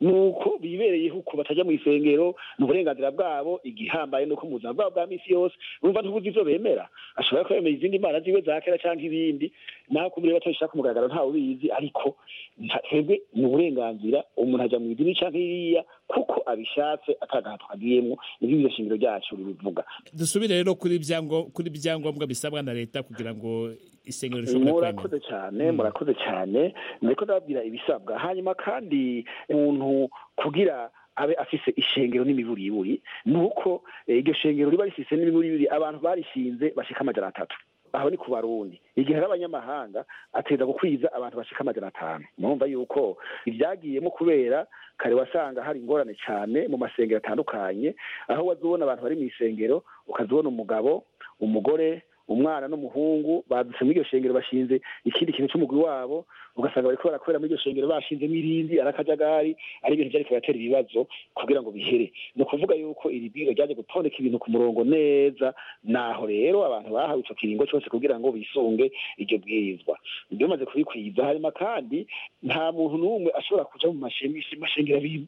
nuko bibereye uko batajya mu isengero ni uburenganzira bwabo igihambaye nuko mu buzima bwabo bwa misi yose bumva ntubuze ivyo bemera ashobora kuba yemera izindi mana ziwe za kera canke ibindi nawe kumureba atabishaka ku mugaragaro ntawe ubizi ariko nta- twebwe ni uburenganzira umuntu ajya mu idini canke iriya kuko abishatse atagahato agiyemwo nivyo iryo shingiro ryacu ribivuga dusubire rero kuri byango- kuri ibyangombwa bisabwa na leta kugira ngo isengero rishobore kwemera murakoze cyane murakoze cyane ndiko ndababwira ibisabwa hanyuma kandi umuntu kugira abe afise ishengero n'imiburiburi ni uko eh, iryo shengero riba rifise n'imiburiburi abantu barishinze bashika amajana atatu aho ni ku barundi igihe ari abanyamahanga ateza gukwiza abantu bashika amajana atanu murumva yuko ibyagiyemo kubera kare wasanga hari ingorane cyane mu masengero atandukanye aho wazibona abantu bari mu isengero ukazibona umugabo umugore umwana n'umuhungu badutse muri iryo shengero bashinze ikindi kintu cy'umugwi wabo ugasanga bariko barakorera muri iryo shengero bashinzemo irindi ari akajagari ari ibintu byariko biratera ibibazo kugira ngo bihere ni ukuvuga yuko iri bwiro ryaje gutondeka ibintu ku murongo neza naho rero abantu bahawe ico kiringo cose kugira ngo bisunge iryo bwirizwa ibyo bimaze kubikwiza hanyuma kandi nta muntu n'umwe ashobora kuja mu mashe- mashengero abiri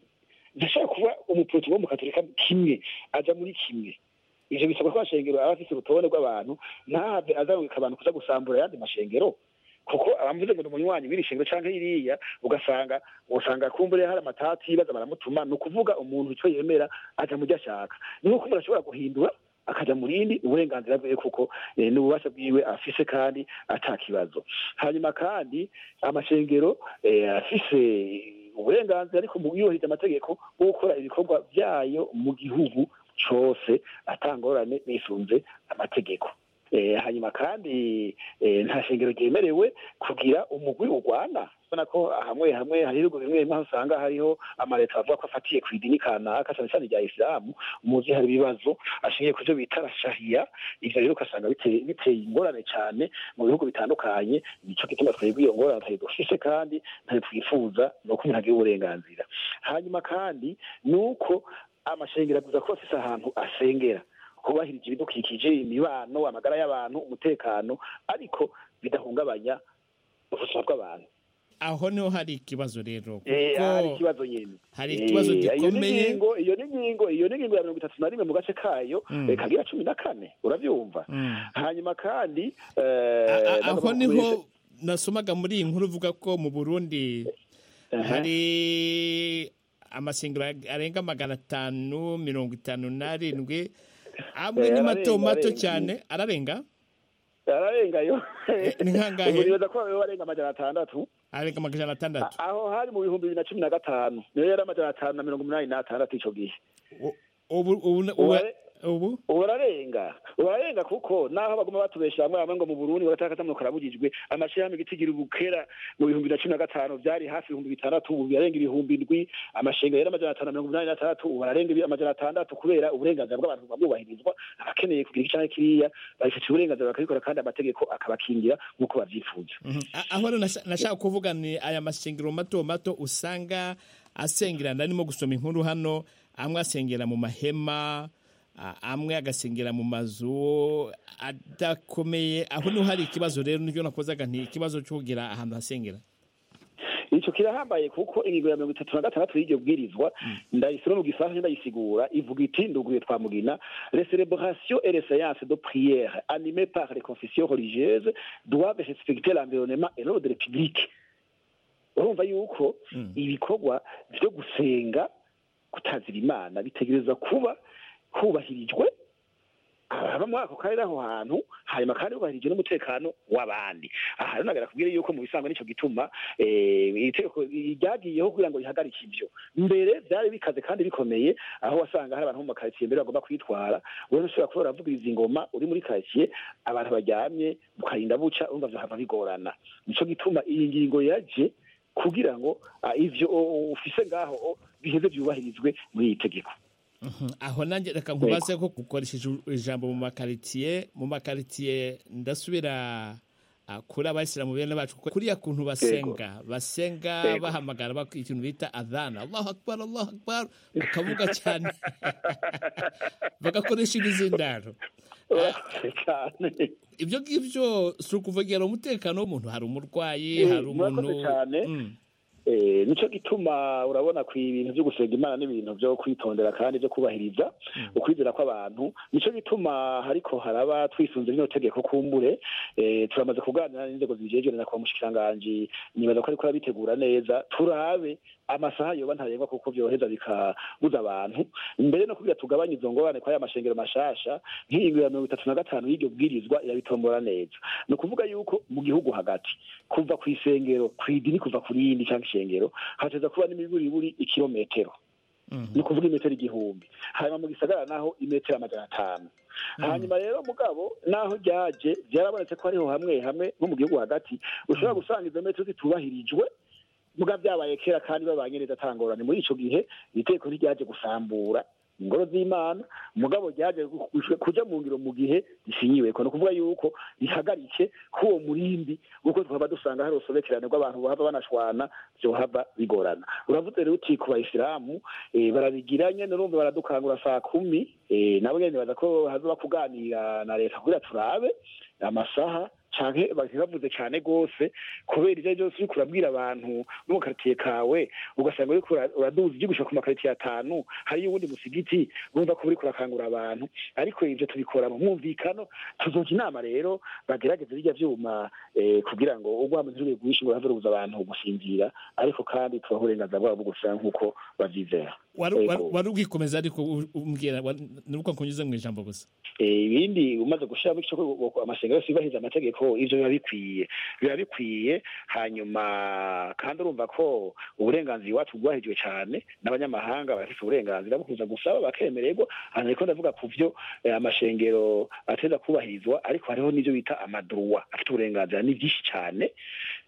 ndashobora kuba umuporoti wo mu katolika kimwe aja muri kimwe ivyo bisabwa ko amashengero aba afise urutonde rw'abantu ntahave azarurika abantu kuza gusambura ayandi mashengero kuko abamuze ngo umunywanyi w'iri shingiro cyangwa iriya ugasanga usanga kumbure hari amatati yibaza baramutuma ni ukuvuga umuntu icyo yemera ajya mu byo ashaka ni nk'uko umuntu ashobora guhindura akajya mu rindi uburenganzira bwe kuko eh, ni ububasha bwiwe afise kandi atakibazo hanyuma kandi amashengero eh, afise uburenganzira ariko mu yubahiriza amategeko bwo gukora ibikorwa byayo mu gihugu cose atangorane bisunze amategeko Eh, hanyuma kandi eh, nta shingiro ryemerewe kugira umugwi urwana ubona ko hamwe hamwe hari ibihugu bimwe bimwe aho usanga hariho amaleta avuga ko afatiye ku idini kanaka cyane cyane rya isilamu muzi hari ibibazo ashingiye ku byo bita rashahiya ibyo rero ugasanga bite- biteye ingorane cyane mu bihugu bitandukanye nicyo gituma twebwe iyo ngorane tutayidufise kandi ntayo twifuza ni uko umuntu agira uburenganzira hanyuma kandi ni uko amashengero aguza ko afise ahantu asengera kubahiriza ibidukikije imibano amagara y'abantu umutekano ariko bidahungabanya ubuzima bw'abantu aho niho hari ikibazo rero Eh, kuko hari ikibazo nyine hari ikibazo Eh, iyo ni gikomeye ingingo- iyo ni ingingo iyo ni ingingo ya mirongo itatu na rimwe mu gace kayo Mm. eh, kagira cumi na kane urabyumva Mm. hanyuma kandi A- aho niho nasomaga muri iyi nkuru uvuga ko mu burundi hari amasengero arenga magana atanu mirongo itanu n'arindwi amwe Eh, ni mato ararenga, mato arenga. cyane ararenga ararengayo ni nkangahe? nibaza ko ayo arenga amajana atandatu arenga amajana atandatu aho hari mu bihumbi bibiri na cumi na gatanu niyo yari amajana atanu na mirongo umunani n'atandatu icyo gihe ubu ubu ubu- ubu urarenga urarenga kuko naho baguma batubesha bamwe bamwe ngo mu burundi bagataka kamwe karabujijwe amashirahamwe giti gira ubukera mu bihumbi na cumi na gatanu byari hafi ibihumbi bitandatu ubu birarenga ibihumbi ndwi amashenga yari amajana atanu na mirongo inani n'atandatu ubu ararenga ibi- amajana atandatu kubera uburenganzira bw'abantu bwubahirizwa abakeneye kugira iki canke kiriya babifitiye uburenganzira bakabikora kandi amategeko akabakingira nk'uko bavyifuza Mhm. A- aho rero nasha- nashaka kuvuga ni aya masengero mato mato usanga asengera ndarimo gusoma inkuru hano amwe asengera mu mahema a- amwe agasengera mu mazu adakomeye aho niho hari ikibazo rero nibyo nakozaga nti ikibazo cyo kugira ahantu hasengera ico kirahambaye kuko ingingo ya mirongo itatu na gatandatu y'iryo bwirizwa ndayisoma mu gifaransa ndayisigura ivuga iti nduguye twa mugina les célébrations et les séances de prière animées par les confessions religieuses doivent respecter l'environnement et l'ordre public urumva yuko ibikorwa byo gusenga gutazira imana bitegereza kuba hubahirijwe ababa muri ako karere aho hantu hanyuma kandi hubahirijwe n'umutekano w'abandi aha rero nagakubwira yuko mu bisanzwe nicyo gituma eh, itegeko ryagiyeho kugira ngo rihagarike ibyo mbere byari bikaze kandi bikomeye aho wasanga hari abantu bo mu makaritsiye mbere bagomba kwitwara wowe ushobora kuba uravugiriza ingoma uri muri karitsiye abantu baryamye mukarinda buca urumva byohava bigorana nicyo gituma iyi ngingo yaje kugira ngo ah, ivyo oh, ufise ngaho oh, biheze byubahirizwe muri iyi tegeko Mhm. aho nanjye reka nkubaze ko gukoresheje ijambo mu makaritsiye mu makaritsiye ndasubira ah, kuri abayisilamu bene bacu kuko kuriya kuntu basenga basenga Yego. bahamagara bak- ikintu bita adhana allahu akbar allahu akbar bakavuga cyane bagakoresha ibizindaro ibyo ngibyo si ukuvogera umutekano w'umuntu hari umurwayi Eh, hari umuntu murakoze cyane Eh, nico gituma urabona ku ibintu byo gusenga imana n'ibintu byo kwitondera kandi byo kubahiriza ukwizera kw'abantu nico gituma hariko haraba twisunze rino tegeko kumbure eh, turamaze kuganira n'inzego zibijejwe na kwa mushikiranganji nibaza ko ariko arabitegura neza turabe amasaha yoba ntarengwa kuko byoheza bikabuza abantu mbere no kugira tugabanye izo ngorane kwa ya mashengero mashasha nk'ingingo ya mirongo itatu na gatanu y'iryo bwirizwa irabitombora neza ni ukuvuga yuko mu gihugu hagati kuva ku isengero ku idini kuva ku rindi cyangwa ishengero hateza kuba n'imiburiburi ikirometero ni ukuvuga imetero igihumbi hanyuma mu gisagara naho imetero amajana atanu hanyuma rero mugabo naho ryaje byarabonetse ko hariho hamwe hamwe nko mu gihugu hagati ushobora gusanga izo metero zitubahirijwe muga byabaye kera kandi babanye neza atangorane muri ico gihe itegeko ntiryaje gusambura ingoro z'imana mugabo ryaje gu- gu- kuja mu ngiro mu gihe risinyiweko ni ukuvuga yuko rihagarike k'uwo murimbi kuko twaba dusanga hari urusobekerane rw'abantu bahava banashwana vyohava bigorana uravuze rero uti ku bayisilamu eh, barabigira nyene urumva baradukangura saa kumi eh, nabo nyene baza ko hazoba kuganira na leta kugira turabe amasaha canke bavuze cane gose kubera ivyo byose uriko urabwira abantu no mu karitiye kawe ugasanga uriko ura- uraduza ugiye gushika ku makaritiye atanu hariyo uwundi musigiti wumva ko uriko urakangura abantu ariko ivyo tubikora mu mwumvikano tuzoca inama rero bagerageze birya vyuma eh, kugira ngo urwamo ntirube rwinshi ngo ruhave rubuza abantu gusinzira ariko kandi tubaha uburenganzira bwabo bwo gusanga nk'uko bavyizera Waru- Yego. waru- wari ubwikomeza ariko u- umbwira wa- nuko nkunyuze mu ijambo gusa Eh, ibindi umaze gushiramo ico ko amasengero yose yubahiriza amategeko ivyo biba bikwiye biba bikwiye hanyuma kandi urumva ko uburenganzira iwacu bwahirijwe cane n'abanyamahanga barafise uburenganzira bwo kuza gusaba bakemererwa hanyuma ariko ndavuga ku vyo eh, amashengero ateza kubahirizwa ariko hariho n'ivyo bita amadruwa afite uburenganzira ni vyinshi cane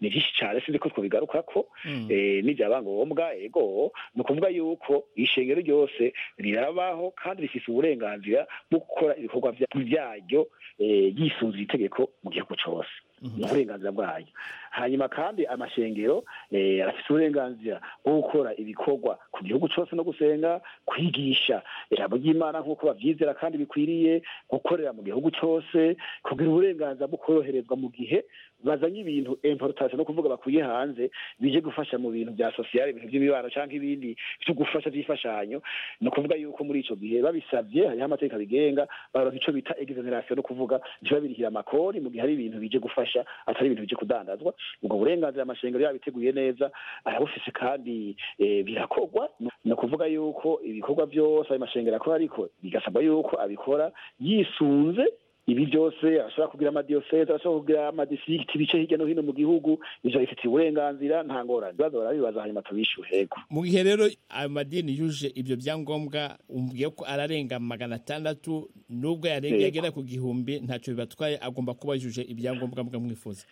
ni vyinshi cane sinzi ko twobigarukako Mm. eh, n'ibyaba ngombwa ego ni ukuvuga yuko ishengero ryose rirabaho kandi rifise uburenganzira bwo gukora ibikorwa vya- vyaryo eh, yisunze itegeko mu gihugu cose ni uburenganzira bwayo hanyuma kandi amashengero eh, arafise uburenganzira bwo gukora ibikorwa ku gihugu cose no gusenga kwigisha ijambo ry'imana nk'uko bavyizera kandi bikwiriye gukorera mu gihugu cose kugira uburenganzira bwo koroherezwa mu gihe bazanye ibintu importation no kuvuga bakuye hanze bije gufasha mu bintu bya sosiyale ibintu by'imibano cyangwa ibindi byo gufasha by'imfashanyo ni ukuvuga yuko muri ico gihe babisavye hariho amategeko abigenga baronka ico bita exoneration no kuvuga ntibabirihire amakori mu gihe hari ibintu bije gufasha atari ibintu bije kudandazwa ubwo burenganzira amashengero yabiteguye neza arabufise kandi eh, birakorwa ni ukuvuga yuko ibikorwa byose ayo mashengero akora ariko bigasabwa yuko abikora yisunze ibi byose arashobora kugira amadiyoseze arashobora kugira amadisikiti ibice hirya no hino mu gihugu ivyo bifitiye uburenganzira nta ngorane ibibazo barabibaza hanyuma tubishyure yego mu gihe rero ayo madini yuje ibyo byangombwa umbwiye ko ararenga magana atandatu nubwo yarenga Yego. yagera ku gihumbi ntacyo bibatwaye agomba kuba yujuje ibyangombwa mbwa mwifuza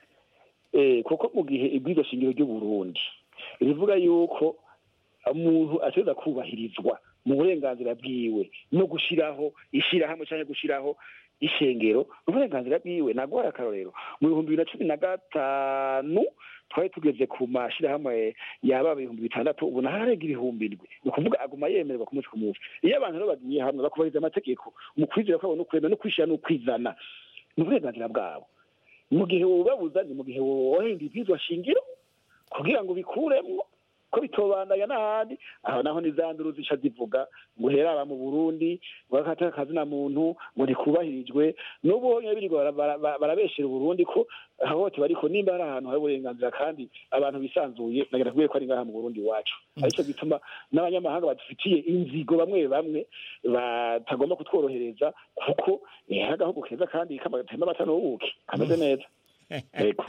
Eh, kuko mu gihe ibwirizwa shingiro ry'uburundi rivuga yuko umuntu ategereza kubahirizwa mu burenganzira bwiwe no gushiraho ishirahamwe cyangwa gushiraho ishengero uburenganzira bwiwe nagora akarorero mu bihumbi bibiri na cumi na gatanu twari tugeze ku mashirahamwe yaba ibihumbi bitandatu ubu naharenga ibihumbi indwi ni ukuvuga aguma yemererwa ku munsi ku munsi iyo abantu rero bagiye hamwe bakubahiriza amategeko mu kwizera kwabo no kwemera no kwishira no kwizana ni uburenganzira bwabo mu gihe wobabuza ni mu gihe wohenga ibyizwa shingiro kugira ngo bikuremwo ko bitobandanya n'ahandi aho naho nizanduru zica zivuga ngo heraba mu burundi ngo akataka akazina muntu ngo ntikubahirijwe n'ubu honyine birirwa bara- bara- bara- barabeshera uburundi ko ahohoterwa ariko nimba hari ahantu hari uburenganzira kandi abantu bisanzuye nagira kubwiye ko ari ngaha mu burundi iwacu aricyo gituma n'abanyamahanga badufitiye inzigo bamwe bamwe batagomba kutworohereza kuko ni agahugu keza kandi kamagatema amatano w'ubuki kameze neza yego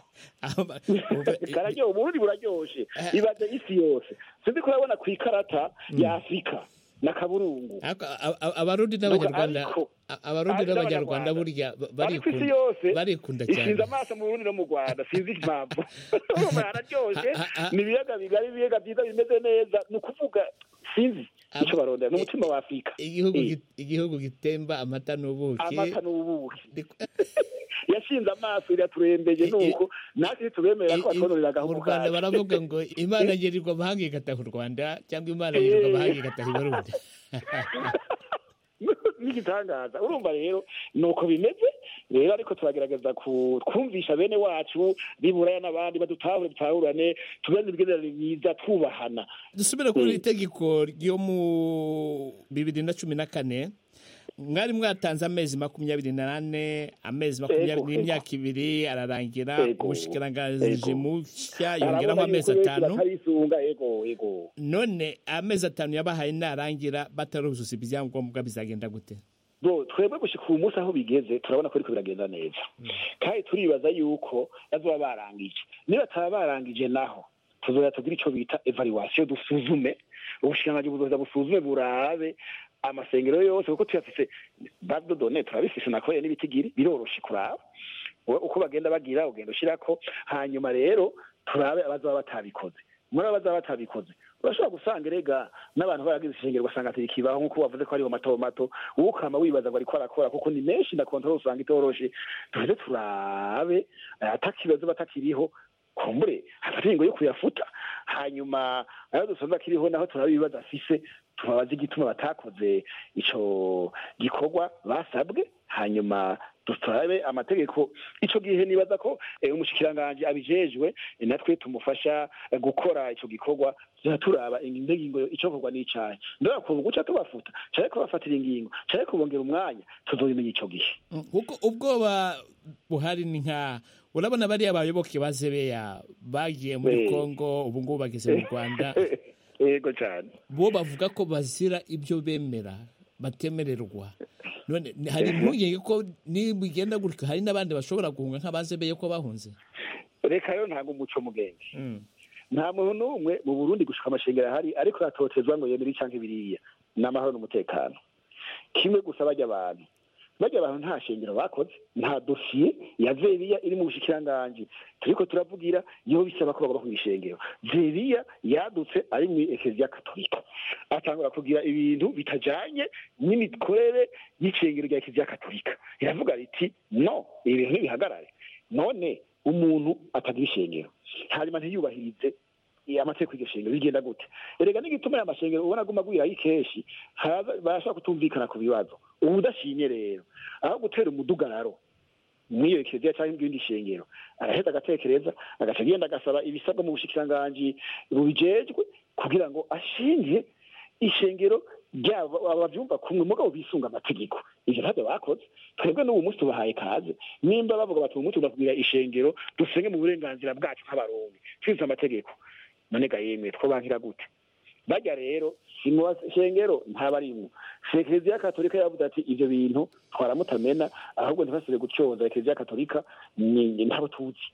kararyoha uburundi buraryoshe ibaze isi yose sinzi kurabona ku ikarata ya afurika na kaburungu A- a- abarundi n'abanyarwanda a- abarundi ariko n'abanyarwanda n'abanyarwanda burya ba- ariko isi barikunda yose barikunda ishinze cyane amaso mu burundi no mu rwanda sinzi impamvu urumva hararyoshe ni ibiyaga bigari ibiyaga byiza bimeze neza ni ukuvuga sinzi icyo barondera ni umutima wa afurika igihugu Eh. git- igihugu gitemba amata n'ubuki amata n'ubuki yashinze amaso iraturembeye nuko natwe ntitubemera ko batwonorera mu agahugu rwanda baravuga ngo imana yirirwa amahanga igataha u rwanda cyangwa imana yirirwa amahanga igataha ibarundi n'igitangaza urumva rero ni uko bimeze rero ariko turagerageza ku- twumvisha bene wacu biburaya n'abandi badutahure dutahurane tugane imigenderanire myiza twubahana dusubire kuri iri tegeko ryo mu bibiri na cumi na kane mwari mwatanze amezi makumyabiri n'ane amezi makumyabiri Yego. n'imyaka ibiri ararangira Yego. umushikiranganji Yego. mushya yongeraho Arabona amezi yuko benshi atanu batarisunga ego ego none amezi atanu yabahaye narangira bataruzuza ibyangombwa bizagenda gute bo twebwe gushika ubu munsi aho bigeze turabona ko ariko biragenda neza kandi turibaza yuko bazoba barangije niba bataba barangije naho tuzoya tugira ico bita evaluation dusuzume ubushikiranganji buzoza busuzume burabe amasengero yose kuko tuyafise badodone turabifise nakoreye n'ibitigiri biroroshe kuraba Uwe- uko bagenda bagira ugenda ushirako hanyuma rero turabe abazaba batabikoze muri abazaba batabikoze urashobora gusanga erega n'abantu baragize ishengero ugasanga tirikibaho nk'uko wavuze ko hariho mato mato wowe ukama wibaza ngo ariko arakora kuko ni menshi na kontrole usanga itoroshe duheze turabe eh, atakibazo batakiriho kumbure hafata ingingo yo kuyafuta hanyuma ayo dusanze akiriho naho turabibaza afise tubabaze igituma batakoze icyo gikorwa basabwe hanyuma dutarabe amategeko icyo gihe nibaza ko eh, umushikiranganji abijejwe eh, natwe tumufasha eh, gukora icyo gikorwa tuza turaba ingingo ingingo icokorwa n'icayi ndora kuva guca tubafuta canke kubafatira ingingo canke kubongera umwanya tuzobimenya ico gihe Mm, kuko ubwoba buhari ni nka urabona bariya bayoboke bazebeya bagiye muri Eh. kongo ubu ngubu bageze mu rwanda yego cyane bo bavuga ko bazira ibyo bemera batemererwa none ni- hari impungenge ko nibigenda gutyo hari n'abandi bashobora guhunga nk'abazebeye ko bahunze reka rero ntabwo umuco mugenge nta muntu n'umwe mu burundi gushika amashengero ahari ariko yatotezwa ngo yemere cyangwa ibiriya ni amahoro n'umutekano kimwe gusa bajya abantu bajya abantu nta shengero bakoze nta dosiye ya veriya iri mu bushikiranganji turiko turavugira yo bisaba ko bagomba kwishengero veriya yadutse ari mu ekeziya katolika atangura kugira ibintu bitajanye n'imikorere y'ishengero rya ekeziya katolika iravuga riti no ibintu ntibihagarare none umuntu atagira ishengero hanyuma ntiyubahirize eh, amategeko y'iryo shengero bigenda gute erega n'igituma aya mashengero ubona aguma agwirayo kenshi haraza- barashobora kutumvikana ku bibazo ubudashimye rero aho gutera umudugararo mwiyerekeza cyangwa ibindi shengero araheza agatekereza agaca agenda agasaba ibisabwa mu bushikiranganji bubijejwe kugira ngo ashinge ishengero ryabo ababyumva kumwe mugabo bisunga amategeko ivyo ntabyo bakoze twebwe n'ubu munsi tubahaye kaze nimba bavuga bati uyu munsi turakubwira ishengero dusenge mu burenganzira bwacu nk'abarundi twizeye amategeko none ga yemwe twobankira gute bajya rero mu bashengero ntabarimwo ekereziya katolika yavuze ati ibyo bintu twaramutamena ahubwo ntibasire gucyoza ekereziya katolika ni ni ntabo tuzi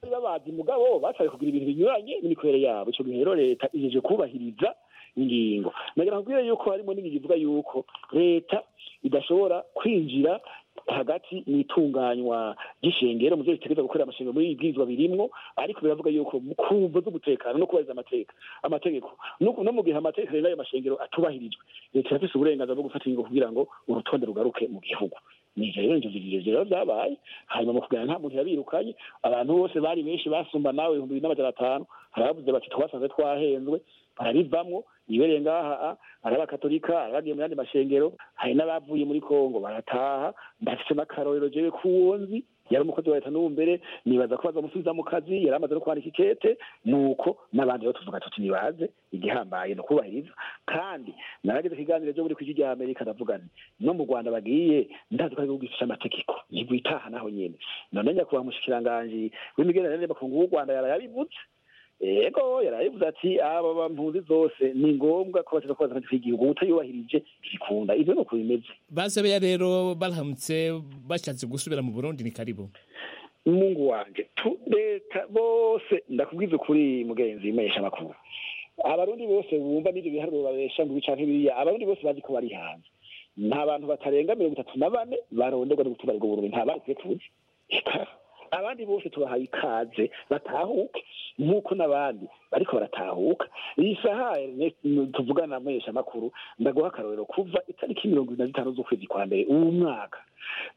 bari babazi mugabo batari kugira ibintu binyuranye n'imikorere yabo icyo gihe rero leta ijeje kubahiriza ingingo nagira nkubwire yuko harimo n'ibintu bivuga yuko leta idashobora kwinjira hagati mu itunganywa ry'ishengero mu byo bitegereza gukorera amashengero muri ibwirizwa birimwo ariko biravuga yuko mu kumvo z'umutekano no kubahiriza amateka amategeko no ku- no mu gihe amategeko rero ayo mashengero atubahirijwe leta irafise uburenganzira bwo gufata ingingo kugira ngo urutonde rugaruke mu gihugu nivyo rero inzozi zirezire zabaye hanyuma mu kuganira nta muntu yabirukanye abantu bose bari benshi basumba nawe ibihumbi bibiri n'amajana atanu hari abavuze bati twasanze twahenzwe barabivamwo ibereye ngaha a, hari abakatolika hari abagiye mu yandi mashengero hari n'abavuye muri kongo barataha ndafise n'akarorero jewe k'uwo nzi yari umukozi wa leta n'ubu mbere nibaza ko bazamusubiza mu kazi yari amaze no kwandika ikete nuko n'abandi rero tuvuga tuti nibaze igihambaye ni ukubahiriza kandi naragize ikiganiro cyo muri kw'ijwi rya amerika ndavuga nti no mu rwanda bagiye ndazi ko ari igihugu gifite amategeko ntigwitaha naho nyene none nyakubahwa umushikiranganji w'imigenderanire n'amakungu w'u rwanda yarayabivutse yego yarabivuze ati aba bampunzi zose ni ngombwa ko bateza kubaza amategeko y'igihugu utayubahirije ntibikunda ivyo ni uko bimeze bazebeya rero barahamutse bashatse gusubira mu burundi ni karibu mungu wanje tu leta bose ndakubwiza ukuri mugenzi menyesha makuru abarundi bose bumva n'ivyo biharuro babesha ngo ibica nk'ibiriya abarundi bose bazi ko bari hanze nta bantu batarenga mirongo itatu na bane baronderwa no gutuma ubwo burundi nta bakwiye kuza Eka, abandi bose tubahaye ikaze batahuke nk'uko n'abandi bariko baratahuka iyi saha Ernest, n- tuvugana muhesha makuru ndaguha akarorero kuva itariki mirongo ibiri na zitanu z'ukwezi kwa mbere uwu mwaka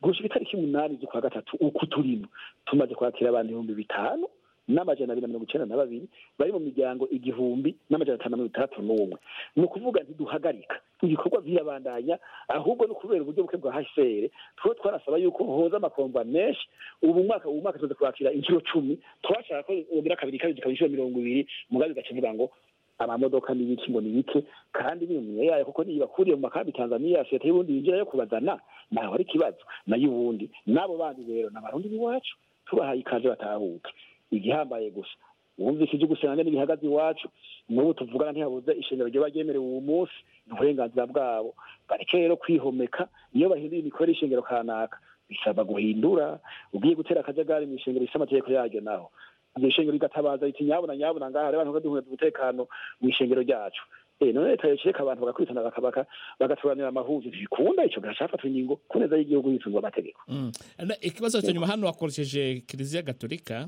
gushika itariki umunani z'ukwa gatatu uku turimo tumaze kwakira abantu ibihumbi bitanu n'amajana abiri na mirongo icenda na babiri bari mu miryango igihumbi n'amajana atanu na mirongo itandatu n'umwe ni ukuvuga ntiduhagarika ibikorwa birabandanya ahubwo ni ukubera uburyo buke bwa hcr tuba twarasaba yuko hoza amakomva menshi ubu mwaka ubu mwaka tumaze kwakira inshuro cumi twashaka ko yongera kabiri kabiri zikaba inshuro mirongo ibiri mugabe bigaca bivuga ngo amamodoka ni ibiki ngo ni ibiki kandi n'iminwe yayo kuko niyo bakuriye mu makambi tanzaniya leta y'ubundi yinjira yo kubazana ntaho ari ikibazo nayo ubundi n'abo bandi rero ni abarundi b'iwacu tubahaye ikaze batahuka igihambaye gusa wumvise ibyo gusanga n'ibihagaze iwacu n'ubu tuvugana ntihabuze ishingiro ryo baryemerewe uwo munsi ni uburenganzira bwabo bareke rero kwihomeka iyo bahinduye imikorere y'ishingiro kanaka bisaba guhindura ugiye gutera akajagari mu ishingiro rifite amategeko yaryo naho iryo shengero rigatabaza riti nyabuna nyabuna ngaha rero abantu baduhunga umutekano mu ishengero ryacu Eh, none leta yocereka abantu bagakurikirana bakabaka bagaturanira amahuzu ntibikunda ico gacafatwa ingingo ku neza y'igihugu yitungwa amategeko Mm. Na, ikibazo cya nyuma hano wakoresheje kiliziya gatolika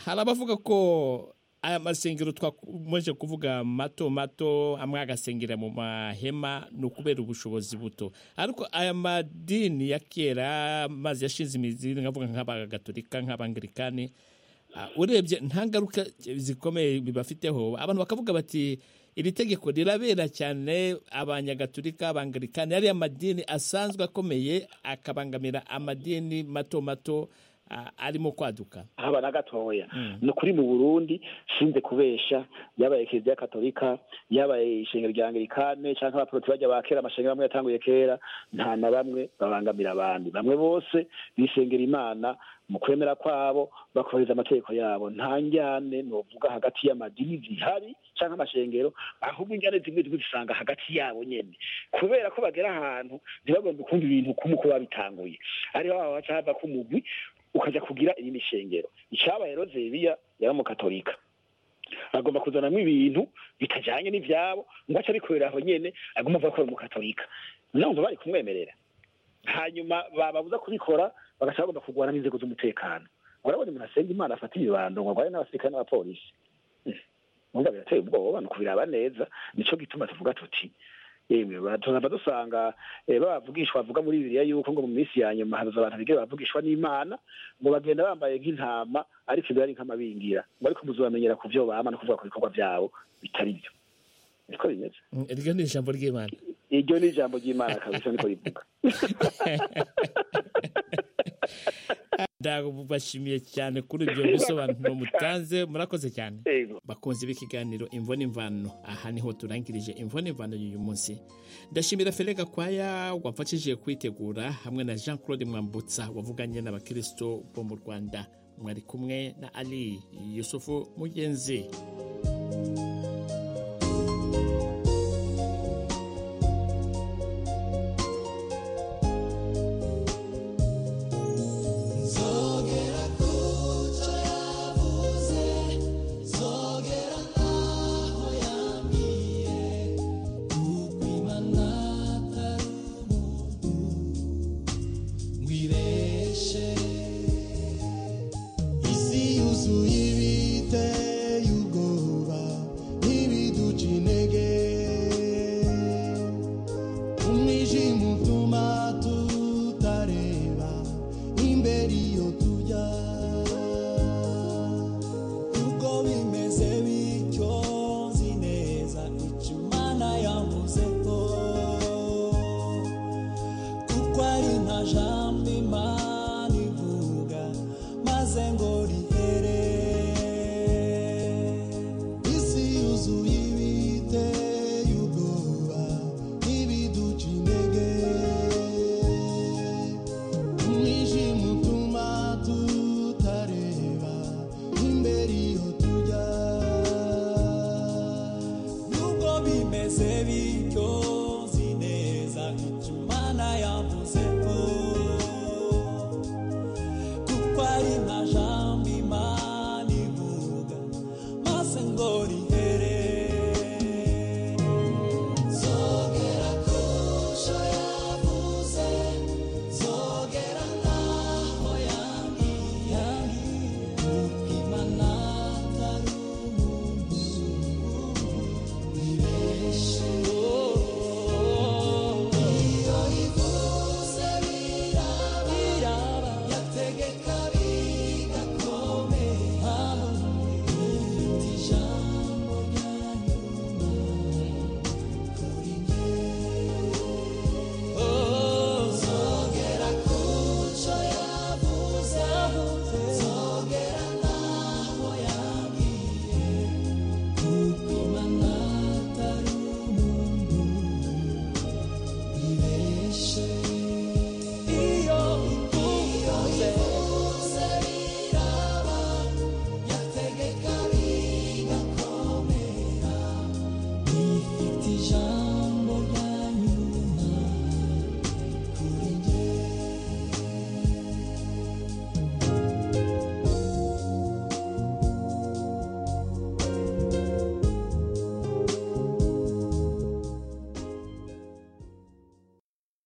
hari abavuga ko aya masengero twakomeje kuvuga mato mato amwe agasengera mu mahema ni ukubera ubushobozi buto ariko aya madini ya kera amazi yashinze imizi nkavuga nk'abagatolika nk'abangilikani urebye nta ngaruka zikomeye bibafiteho abantu bakavuga bati iri tegeko rirabera cyane abanyagatulika abangalikani ariya madini asanzwe akomeye akabangamira amadini mato mato a- arimo kwaduka haba na gatoya ni ukuri mu burundi sinze kubesha yabaye kiliziya katolika yabaye ishengero rya anglikane cyangwa abaporoti bajya ba kera amashengero amwe yatanguye kera nta na bamwe babangamira abandi bamwe bose bisengera imana mu kwemera kwabo bakubahiriza amategeko yabo nta njyane novuga hagati y'amadini zihari cyangwa amashengero ahubwo injyane zimwe zimwe zisanga hagati yabo nyene kubera ko bagera ahantu ntibagombe kumva ibintu kumwe uko babitanguye ariho haba haca hava k'umugwi ukajya kugira iyindi shengero icyabaye rozebiya yari umukatolika agomba kuzanamo ibintu bitajyanye n'ibyabo ngo ace abikorera aho nyene agomba avuga ko ari umukatolika numva bari kumwemerera hanyuma bababuza kubikora bagaca bagomba kurwana n'inzego z'umutekano urabona umuntu asenga imana afata ibibando ngo arwane n'abasirikare n'abapolisi ubundi birateye ubwoba ni ukubiraba neza nicyo gituma tuvuga tuti yemwe ba- tuzaba dusanga eh, babavugishwa bavuga muri bibiliya yuko ngo mu minsi ya nyuma haza abantu bigira bavugishwa n'imana ngo bagenda bambaye nk'intama ariko ibyo ari nk'amabingira ngo ariko muzabamenyera ku byo bama no kuvuga ku bikorwa byabo bitari byo niko bimeze Mm, iryo ni ijambo ry'imana iryo ni ijambo ry'imana kabisa niko rivuga ndabashimiye cyane kuri ibyo bisobanuro mutanze murakoze cyane bakunze b'ikiganiro imvo n'imvano aha niho turangirije imvo n'imvano y'uyu munsi ndashimira fere gakwaya wamfashije kwitegura hamwe na jean claude mwambutsa wavuganye n'abakristo bo mu rwanda mwari kumwe na ali yusufu mugenzi Zogera kuco yavuze Zogera ntaho yambwiye Kukwimana atari umuntu Ngwireshe Isi yuzuye ibiteye ubwoba Ibiduca intege Umwijima utuma tutareba imbere iyo tujya ubwo bimeze bityo nzi neza icyo imana yavuze ko kuko ari nta jambo imana ivuga maze ngo rihe